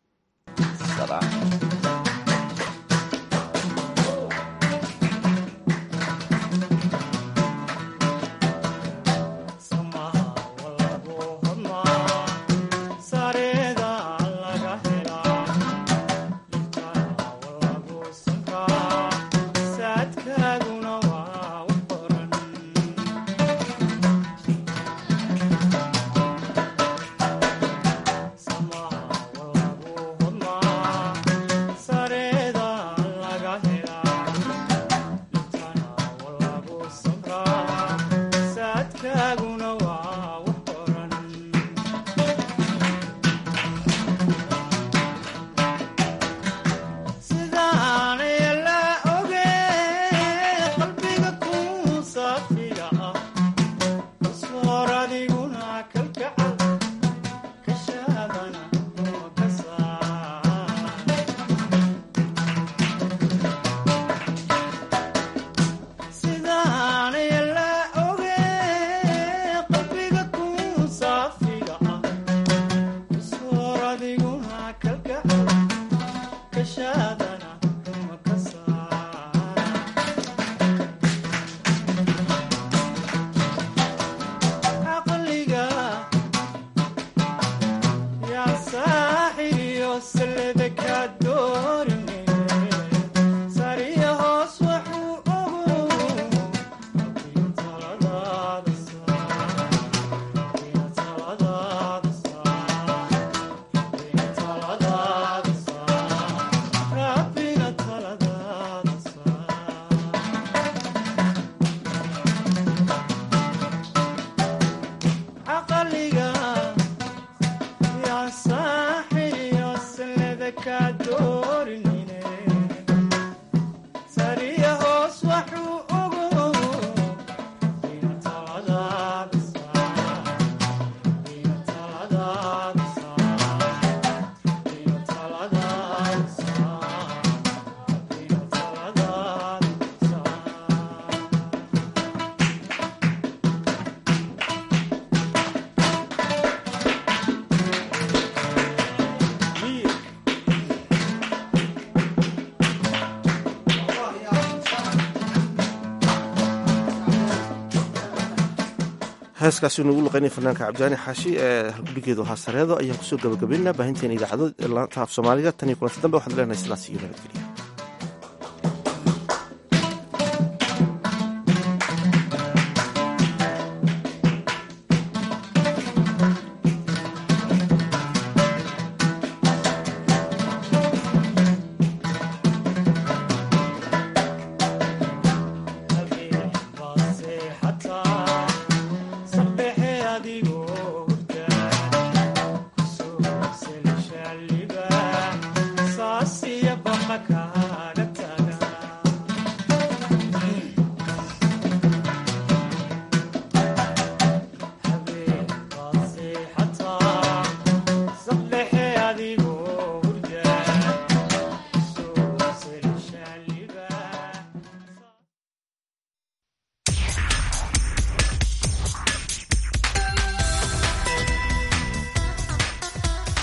heeskaasi nugu luqeynay fanaanka cabdiwaani xaashi ee halgudhigeedu ahaa sareedo ayaan kusoo gabagabaynaa baahinteena idaacado laanta af soomaaliga tan iyo kulanti dambe waxaan leenahay sidaas iyo nabadgelya